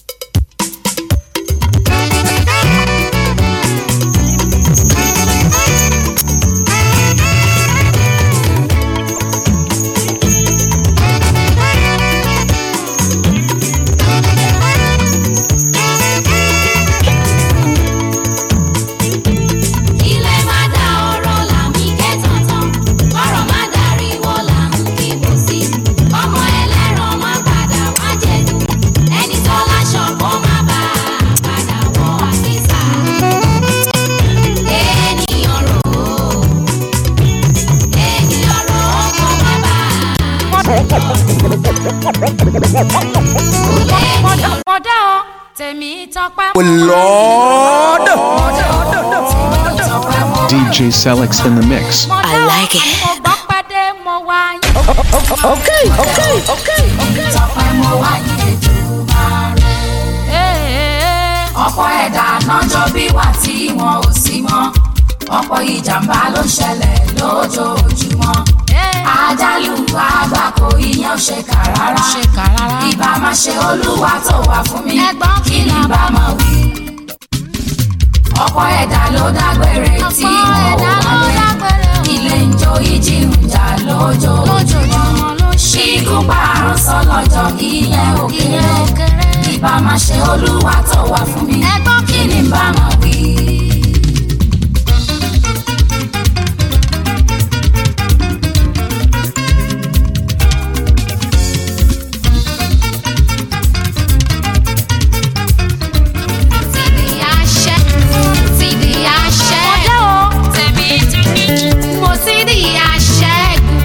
ilé má dá ọ̀rọ̀ là ń ké tọ̀tàn ọ̀rọ̀ má dariwo là ń kíbo sí ọmọ ẹlẹ́ran má padà wá jẹ̀dù ẹni tó láṣọ kó má bá a padà wọ àkísà ènìyàn rò ó ènìyàn rò ó kó má bá a mọ̀dá ọ tèmi tọpẹ́. Oh Lord. DJ Selix in the mix. I like it. mo gbọ́ pàdé mo wá yín. Okay, okay, okay. tọpẹ́ mo wá yìí Èdùmàrè. ọ̀pọ̀ ẹ̀dá nájọ́ bí wà tí wọn ò sí mọ́ ọ̀pọ̀ ìjàmbá ló ń ṣẹlẹ̀ lójoojúmọ́ àjálù àgbákò ìyẹn ò ṣe kà rárá ìbá máa ṣe olúwa tó wà fún mi Ẹ̀gbọ́n kí ni bá máa wí. ọ̀pọ̀ ẹ̀dá ló dágbére tí Ọ̀pọ̀ wọn ò ẹ̀dá ló wálé dágbére o. ilé ń jó ìjì ń jà lójoojúmọ́ lójoojúmọ́ ló ṣe ikú parun sọlọ́jọ́ ìyẹn ò ìyẹn kéré ò kéré. ìbá máa ṣe olúwa tó wà fún mi Ẹ̀gbọ́n kí ni bá máa wí. ti di àṣẹ ti di àṣẹ. mọ̀dá ọ tèmi mo ti di àṣẹ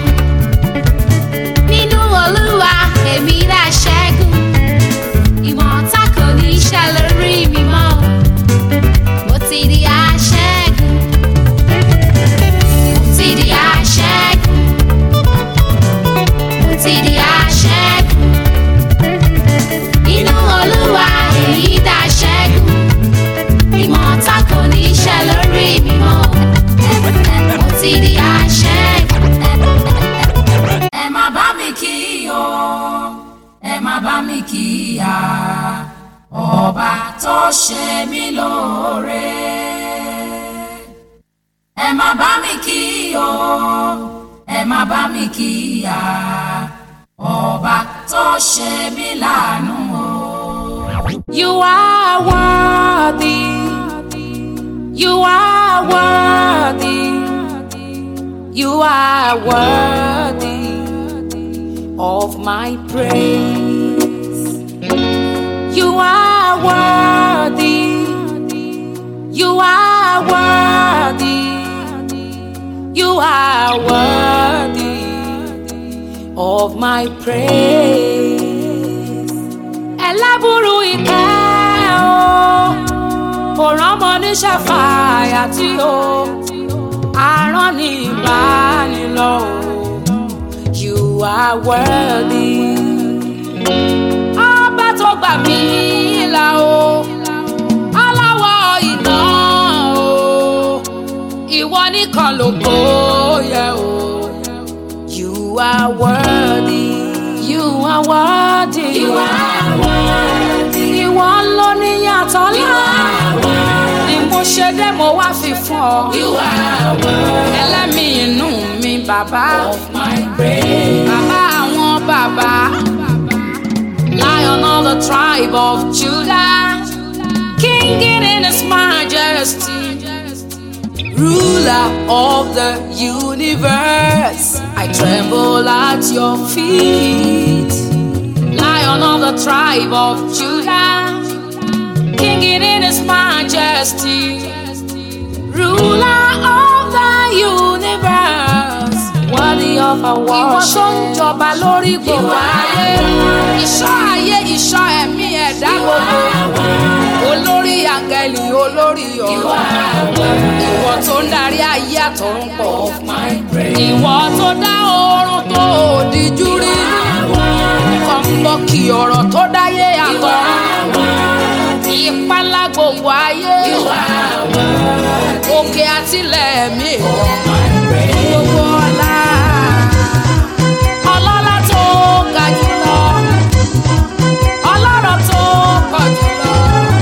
nínú olúwa èmi rà ṣẹ́gun ìmọ̀ ọ̀tá kò ní ṣe lórí mi mọ́ mo ti di àṣẹ́gun mo ti di àṣẹ́gun mo ti di àṣẹ́gun nínú olúwa èyí dá ṣẹ́gun ìmọ̀ ọ̀tá kò ní ṣe lórí mi mọ́ mo ti di àṣẹ́gun. ẹ má bá mi kí o ẹ má bá mi kí ya ọba tó ṣe mí lóore. ẹ má bá mi kí o ẹ má bá mi kí ya ọba tó ṣe mí láàánú o. You are worthy. You are worthy. You are worthy of my praise. You are worthy. You are worthy. You are worthy of my praise ẹlẹ́bùrú ìkẹ́ o kò rọ́mọ níṣẹ́ fàyà tí o àrán ní ìbánilọ o you are worthy. ọba tó gbà mí là o aláwọ̀ iná o ìwọ nìkan ló kó yẹ o you are worthy. are worthy. You are worthy. Ìwọ ló ní yàtọ̀ You ńlá. are worthy. Ni mo ṣe dé mo wá fi fún ọ. You are worthy Ẹlẹ́mìí inú mi bàbá. of my praise. Bàbá àwọn bàbá. Lion of the tribe of Judah. King in his majesty. Ruler of the universe. I tremble at your feet. Lion of the tribe of Judah. King in his majesty. Ruler of the universe. Worthy of our worship. Ìwọ tó ń jọba lórí gbogbo ayé. Ìṣọ́ ayé ìṣọ́ ẹ̀mí ẹ̀dá gbogbo. Olórí àgẹ̀lì olórí ọ̀rọ̀. Ìwọ tó ń darí ayé àtọ̀run pọ̀. Ìwọ tó dá oorun tó òdìjú rí. Kọ̀ǹbọ̀kì ọ̀rọ̀ tó dáyé àtọ̀run. Ìpalá gbogbo ayé. Òkè àtìlẹ̀ mi. Gbogbo ọlá. Ọlọ́lá tó ga jùlọ. Ọlọ́rọ̀ tó pọ̀ jùlọ.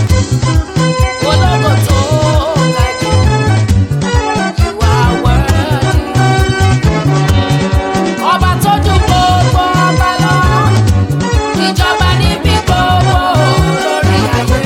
Ológo tó ga jù. You are worthy. Ọba tó ju gbogbo ọba lọ. Ìjọba níbi gbogbo lórí ayé.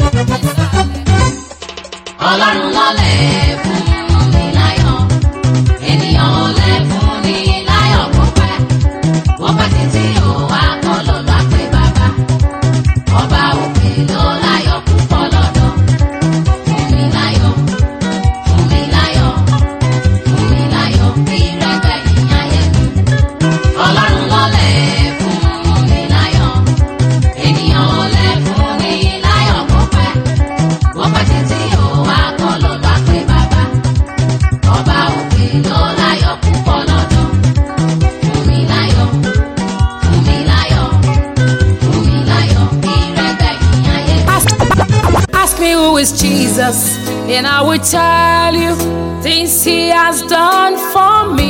Ọlọ́run lọ́lẹ̀ fún mi láyọ̀, ènìyàn ò lẹ̀ fún ni láyọ̀ kó pẹ́. Wọ́n pẹ́ títí ò wá kọ́ ló lọ́ pé bàbá. Ọba òkè ló láyọ̀ púpọ̀ lọ́dọ̀. Fún mi láyọ̀, fún mi láyọ̀, fún mi láyọ̀, ìrẹ́gbẹ́ ìyáyé mi. Ọlọ́run lọ́lẹ̀ fún mi láyọ̀, ènìyàn ò lẹ̀ fún ni láyọ̀ kó pẹ́. Wọ́n pẹ́ títí ò wá kọ́ ló lọ́ pé bàbá. Ọba òkè ló láyọ̀ púpọ̀ lọ́dọ̀. Fún mi láyọ̀, fún mi láyọ̀, fún mi láyọ̀, ìrẹ́gbẹ́ ìyáyé mi. Ask, ask me who is Jesus, and I will tell you things he has done for me.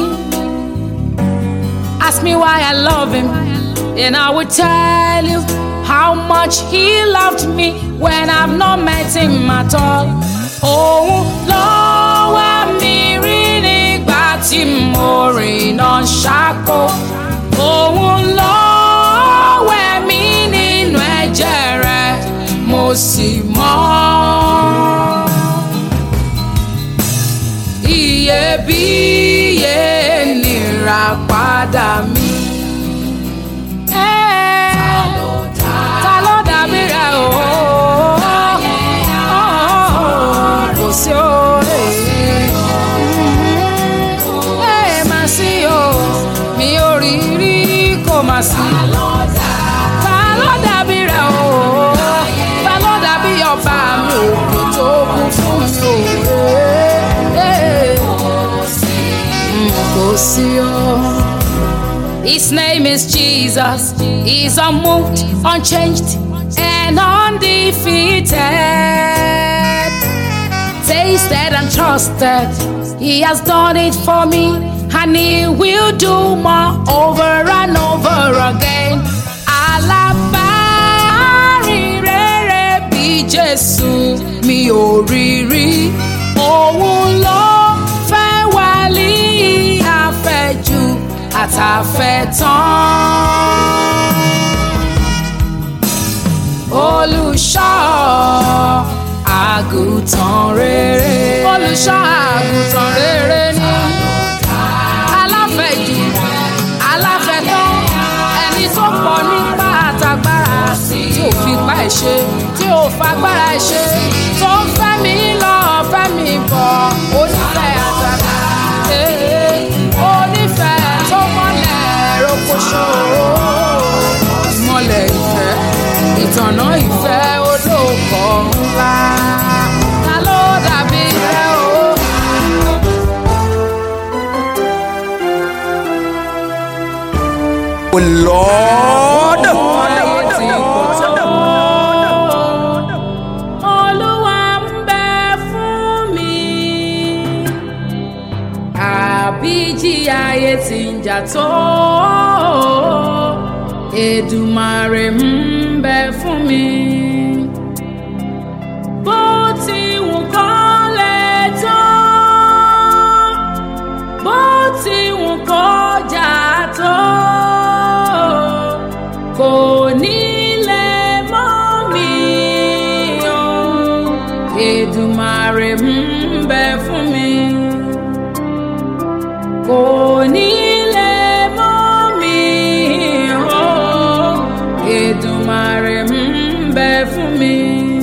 Ask me why I love him, and I will tell you how much he loved me when I've not met him at all. Òun ló wá mi rí nígbà tí mo rìnà ṣáko. Òun ló wẹ̀ mí nínú ẹ̀jẹ̀ rẹ̀, mo sì mọ́. Iyebíye nira padà mi. Ta ló dàbí rẹ̀ o? Kò sí o. Ẹ má sí o, mi ò rí rí kò má sí. Ta ló dàbí rẹ̀ o? Ta ló dàbí ọba mi òkè tó kún fún mi o? Kò sí o. His name is Jesus. He's unmoved, unchanged, and undefeated. Tasted and trusted. He has done it for me, and He will do more over and over again. Alábàárìn rere bí Jésù mi ò rí rí. Òun ló fẹ́ wálé àfẹ́jù àtàfẹ́tán. Olùṣọ́ àgùntàn rere. Olùṣọ́ àgùntàn rere ni. Aláfẹ̀jù, aláfẹ̀tán, ẹni tó pọ̀ nípa àtàgbára tí ò fi pa ẹ̀ ṣe, tí ò fagbára ẹ̀ ṣe, tó ń fẹ́ mi lọ, fẹ́ mi bọ̀, onífẹ́ àtàgbà. Ee, Onífẹ́ tó mọ́lẹ̀ rokoṣo. Ìmọ̀lẹ̀ ìfẹ́, ìtànà ìfẹ́ olóòkọ̀ ńlá. Ta ló dàbí rẹ o? Oh Lord. Olúwa ń bẹ fún mi. Àbíjí ayé ti ń jà tó. Èdùmàrè ń bẹ fún mi. Bó ti wù kó lè tó, bó ti wù kó jà tó, kò ní lè mọ́ mi o. Èdùmàrè ń bẹ fún mi. Kò ní lè mọ́ mi o. Èdùmàrè ń bẹ fún mi.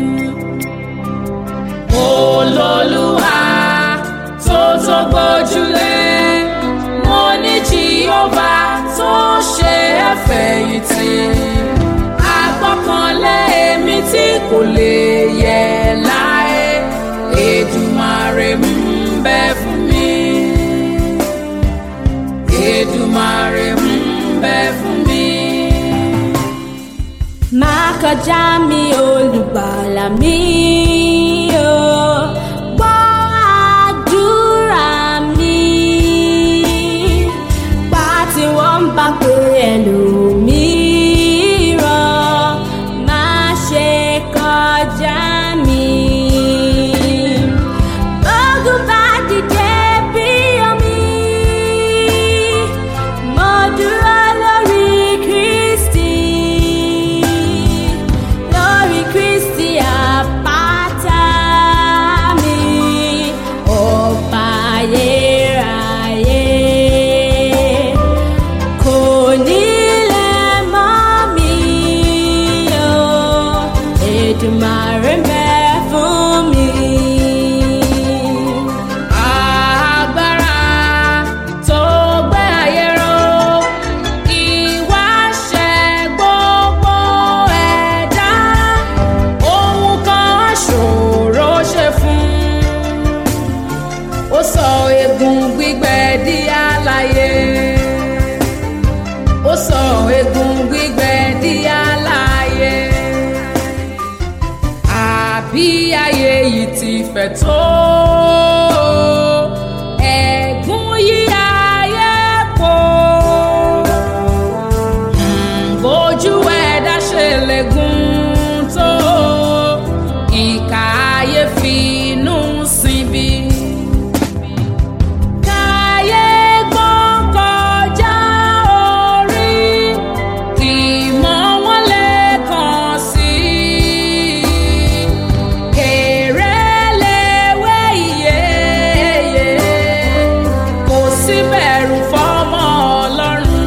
Olólùwà tó tó gbójúlé, mo ní Jèhófà tó ṣe é fẹ̀yìntì. Agbọ́kànlé èmi tí kò lè yẹ̀ láé, Èdùmàrè ń bẹ fún mi. Èdùmàrè ń bẹ fún mi. má kọjá mi olùgbàlà mi o gbọ́ àdúrà mi bá tí wọ́n ń bá pé ẹlòmíràn má ṣe kọjá mi. Ogun bá dìde bí omi, mo dúró lórí Kristi, lórí Kristi àpáta mi, ọba ayérayé. Kò ní lè mọ́ mi o, Èdùmàrè ń bẹ fún mi. Agbára tó gbé ayé ró, ìwáṣẹ̀ gbogbo ẹ̀dá, ohun kan ṣòro ṣe fún. Ó sọ egun gbígbẹ di alààyè. Ó sọ egun gbígbẹ di alààyè àbí ayé yìí ti fẹ̀ tó. Ẹ̀gún yí ayé po. Hmm, Bójú ẹ̀dá ṣe lè gùn tó. Ìkà ayé fi inú sinbi. Káyé gbọ́n kọjá orí, kì í mọ wọ́n lè kàn sí. Kèrè léwé ìyeyè, kò sí bẹ̀rù fọ́mọ Ọlọ́run.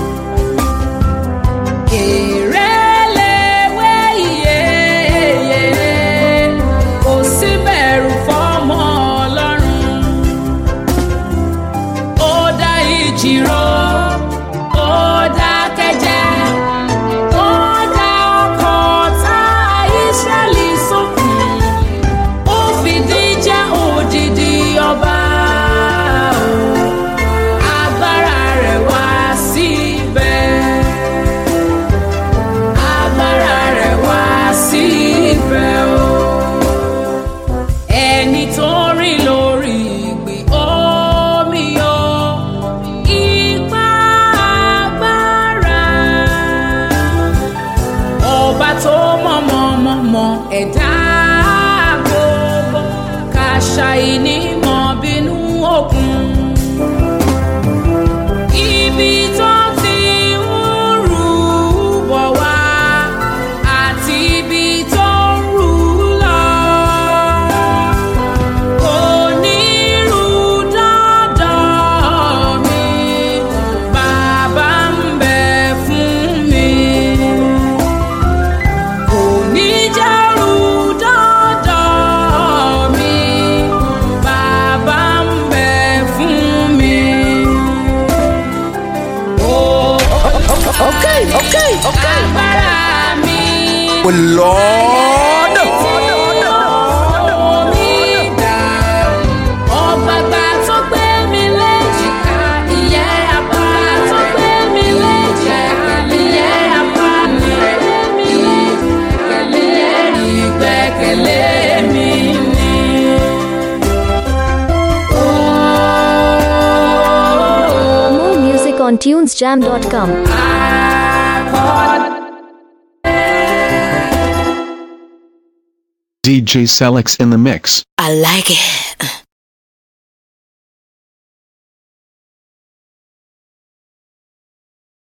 Kèrè léwé ìyeyè, kò sí bẹ̀rù fọ́mọ Ọlọ́run ó dá ìjìrò ó dá kẹjẹ ó dá ọkọ̀ tá ìṣẹ́lì sókun ó fìdí jẹ́ òdìdí ọba o agbára rẹ̀ wá síbẹ̀ agbára rẹ̀ wá síbẹ̀ o ẹni tó rìn lórí ìgbì omi o ipá agbára ọba tó mọ̀mọ̀mọ̀mọ̀ ẹ̀dá gbogbo kàṣà ìnímọ̀ bínú òkun. Ibi tó ti ń rú bọ̀ wá àti ibi tó ń rú lọ. Kò ní rú dọ́dọ̀ mi, bàbá ń bẹ fún mi. Kò ní jẹ́ rú dọ́dọ̀ mi, bàbá ń bẹ fún mi. Okay, okay, okay. Agbára mi. Oh Lord. Ọ̀gbàgbà tó gbé mi léjìká, ìyẹ́ apá tó gbé mi léjìká, ìyẹ́ apá mi. Ìgbẹ́kẹ̀lé mi ni. More music on tunesjam.com. Akọ DJ Selix in the mix. I like it.